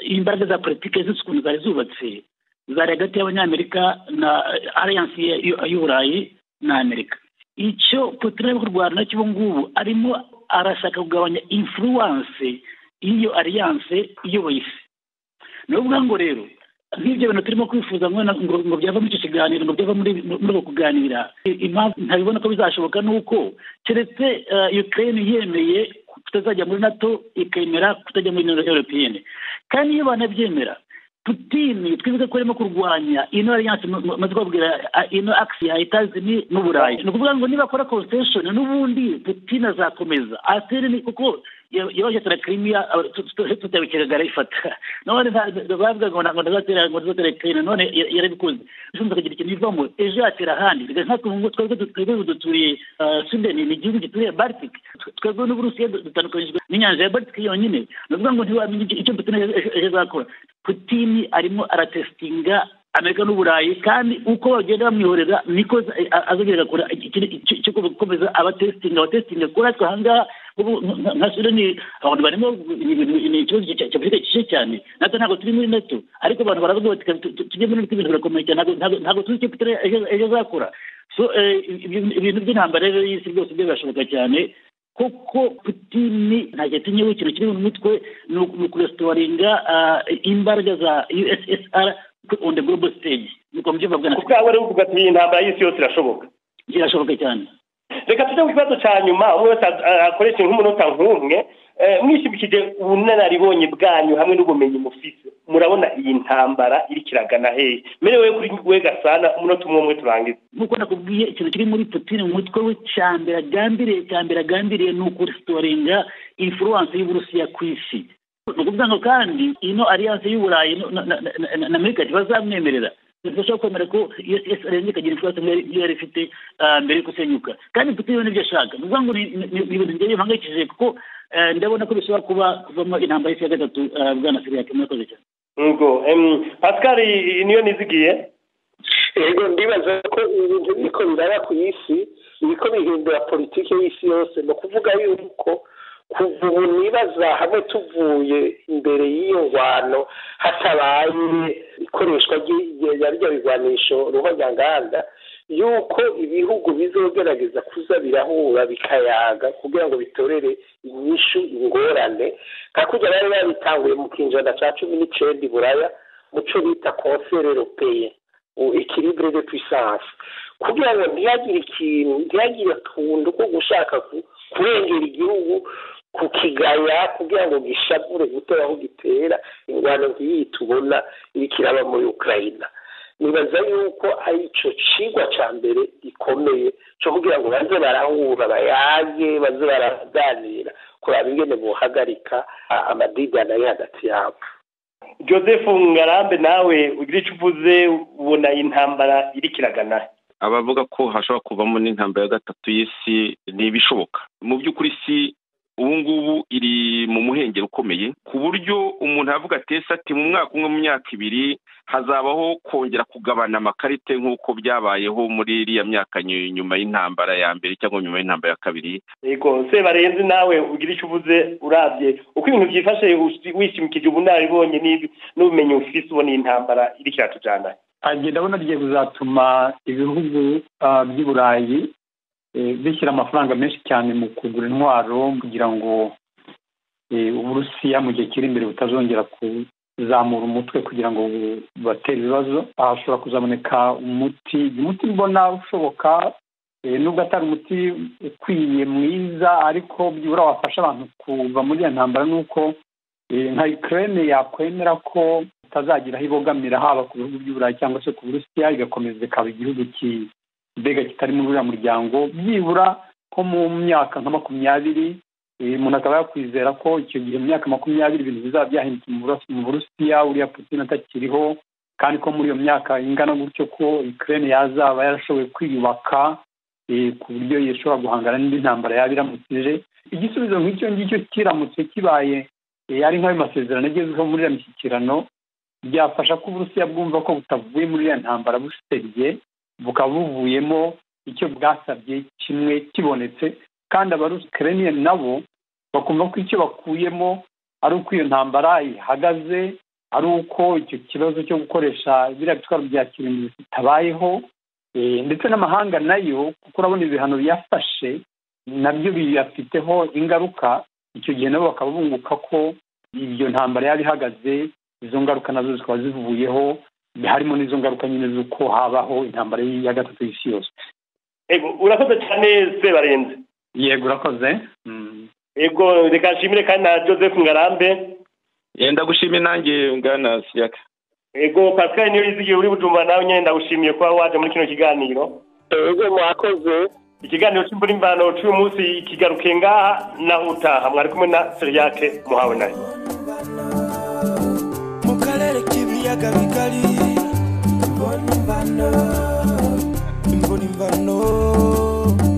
imbaraga za politiki zose ukuntu zari zubatse zari hagati y'abanyamerika na alliance y'uburayi na amerika icyo putin ari kurwana nacyo ubu ngubu arimo arashaka kugabanya influence y'iyo alliance iyoboye isi ni ukuvuga ngo rero nk'ibyo bintu turimo kwifuza ngo byava muri icyo kiganiro ngo byava muri uko kuganira impamvu ntabibona ko bizashoboka ni uko keretse ukraine yemeye tutazajya muri nato ikemera kutajya muri ino europeyene kandi iyo banabyemera putini twibuke ko arimo kurwanya ino alliance maze kubabwira ino akisi ya etazini n'uburayi ni ukuvuga ngo nibakora concession n'ubundi putini azakomeza ateri ni kuko yabashatira kirimiya tutabikekaga arayifata none bavuga ngo ntabwo ntazatera ngo ntazatera ikirere none yarabikoze ushobora kugira ikintu ivamo ejo yatera ahandi twebwe duturiye sweden ni igihugu gituriye baltic twebwe n'uburusiya dutandukanyijwe n'inyanja ya baltic yonyine ni ukuvuga ngo ntiwamenya icyo putin ejo azakora putin arimo aratesitinga amerika n'uburayi kandi uko bagenda bamwihorera niko azagera gakora cyo gukomeza abatesitinga abatesitinga kuri atwe ahangaha nka sudani abantu barimo ni ikibazo cya afurika gishe cyane natwe ntabwo turi muri neto ariko abantu baravuga bati tujye muri neto ibintu birakomeye cyane ntabwo tuzi icyo petere ejo azakora ibintu by'intambara rero y'isi byose byo birashoboka cyane kuko putini ntabwo yatinyeho ikintu kiri mu mitwe ni ukurestawaringa imbaraga za ussr on the global stage nuko mubyumva bwa kuko yaba ari kuvuga ati iyi ntambara y'isi yose irashoboka irashoboka cyane reka tujye ku kibazo cya nyuma umwe wese akoresheje nk'umunota nk'umwe mwishimikije ubunararibonye bwanyu hamwe n'ubumenyi mufite murabona iyi ntambara iri kiragana hehe merewe kuri we gasana umunota umwe umwe turangiza nk'uko nakubwiye ikintu kiri muri putine mu mutwe we cya mbere agambiriye cya mbere agambiriye ni ukurusitoringa influence y'uburusiya ku isi ni ukuvuga ngo kandi ino aliyanse y'uburayi na amerika ntibazamwemerera ntibashobora kwemera ko iyo esi arenze ikagira influence nk'iyo yari ifite mbere yo gusenyuka kandi putine yabona ibyo ashaka ni ukuvuga ngo ni ibintu njyewe bihangayikishije kuko ndabona ko bishobora kuba kuvamo intambara y'isi ya gatatu bwana siriyake murakoze cyane ubwo pascal niyo nizigiye yego ndibaza ko ibintu biriko biraba ku isi biriko bihindura politiki y'isi yose ni ukuvuga yuko kuva ubu nibaza hamwe tuvuye imbere y'iyo ngwano hatabaye ikoreshwa rya bigwanisho ruhonyanganda yuko ibihugu bizogerageza kuza birahura bikayaga kugira ngo bitorere inyishu ingorane nka kujya bari babitanguye mu kinjana cya cumi n'icyenda iburaya mu cyo bita konserero peye ikiribure de puissance kugira ngo ntihagire ikintu ntihagire atuntu ko gushaka kurengera igihugu kukigaya kugira ngo gishabure gutora aho gitera ingwano nk'iyi tubona iri kiraba muri ukraine nibaza yuko ari cyo cigwa cya mbere gikomeye cyo kugira ngo baze barahura bayage baze baraganira kuraba ingene buhagarika amadidana ari hagati yabo joseph ngarambe nawe ugira icyo uvuze ubona intambara iri kiragana abavuga ko hashobora kuvamo n'intambara ya gatatu y'isi ni ibishoboka mu by'ukuri isi ubu ngubu iri mu muhengeri ukomeye ku buryo umuntu avuga atese ati mu mwaka umwe mu myaka ibiri hazabaho kongera kugabana amakarite nk'uko byabayeho muri iriya myaka nyuma y'intambara ya mbere cyangwa nyuma y'intambara ya kabiri yego se barenze nawe ugira icyo uvuze urabye uko ibintu byifashe wishimikije ubunararibonye n'ubumenyi ufite ubona iyi ntambara iri kiratujyana agenda abona rigiye kuzatuma ibihugu by'i burayi bishyira amafaranga menshi cyane mu kugura intwaro kugira ngo uburusiya mu gihe kiri imbere butazongera kuzamura umutwe kugira ngo bubatere ibibazo hashobora kuzaboneka umuti umuti mbona ushoboka nubwo atari umuti ukwiye mwiza ariko byibura wafasha abantu kuva muri iyo ntambara ni uko nka ikirere yakwemera ko itazagira aho ibogamira haba ku bihugu by'uburayi cyangwa se ku burusiya igakomeza ikaba igihugu mbega kitari muri uriya muryango byibura ko mu myaka nka makumyabiri umuntu akaba yakwizera ko icyo gihe mu myaka makumyabiri ibintu bizaba byahindutse mu burusiya uriya putin atakiriho kandi ko muri iyo myaka ingana gutyo ko ikirere yazaba yarashoboye kwiyubaka ku buryo yashobora guhangana n'indi ntambara yaba iramukije igisubizo nk'icyo ngicyo kiramutse kibaye ari nk'ayo masezerano agezweho muri iriya mishyikirano byafasha ko uburusiya bwumva ko butavuye muri iriya ntambara busebye bukaba buvuyemo icyo bwasabye kimwe kibonetse kandi abarusikereniye nabo bakumva ko icyo bakuyemo ari uko iyo ntambara ihagaze ari uko icyo kibazo cyo gukoresha biriya bitwaro bya kirimbuzi bitabayeho ndetse n'amahanga nayo kuko urabona ibihano biyafashe nabyo biyafiteho ingaruka icyo gihe nabo bakaba bunguka ko iyo ntambara yaba ihagaze izo ngaruka nazo zikaba zivuyeho harimo n'izo ngaruka nyine z'uko habaho intambara ya gatatu y'isi yose yego urakoze cyane se barenze yego urakoze yego reka nshimire kandi na joseph ngarambe yenda gushimira nanjye ngana siyaka yego pascal niyo yizigiye uri bujumbura nawe nyine ndagushimiye kuba waje muri kino kiganiro yego mwakoze ikiganiro cy'imbura imvano cy'uyu munsi kigaruke ngaha naho utaha mwari kumwe na siriyake muhawe nayo mu karere k'ibiyaga bigari imbona imvano imbona imvano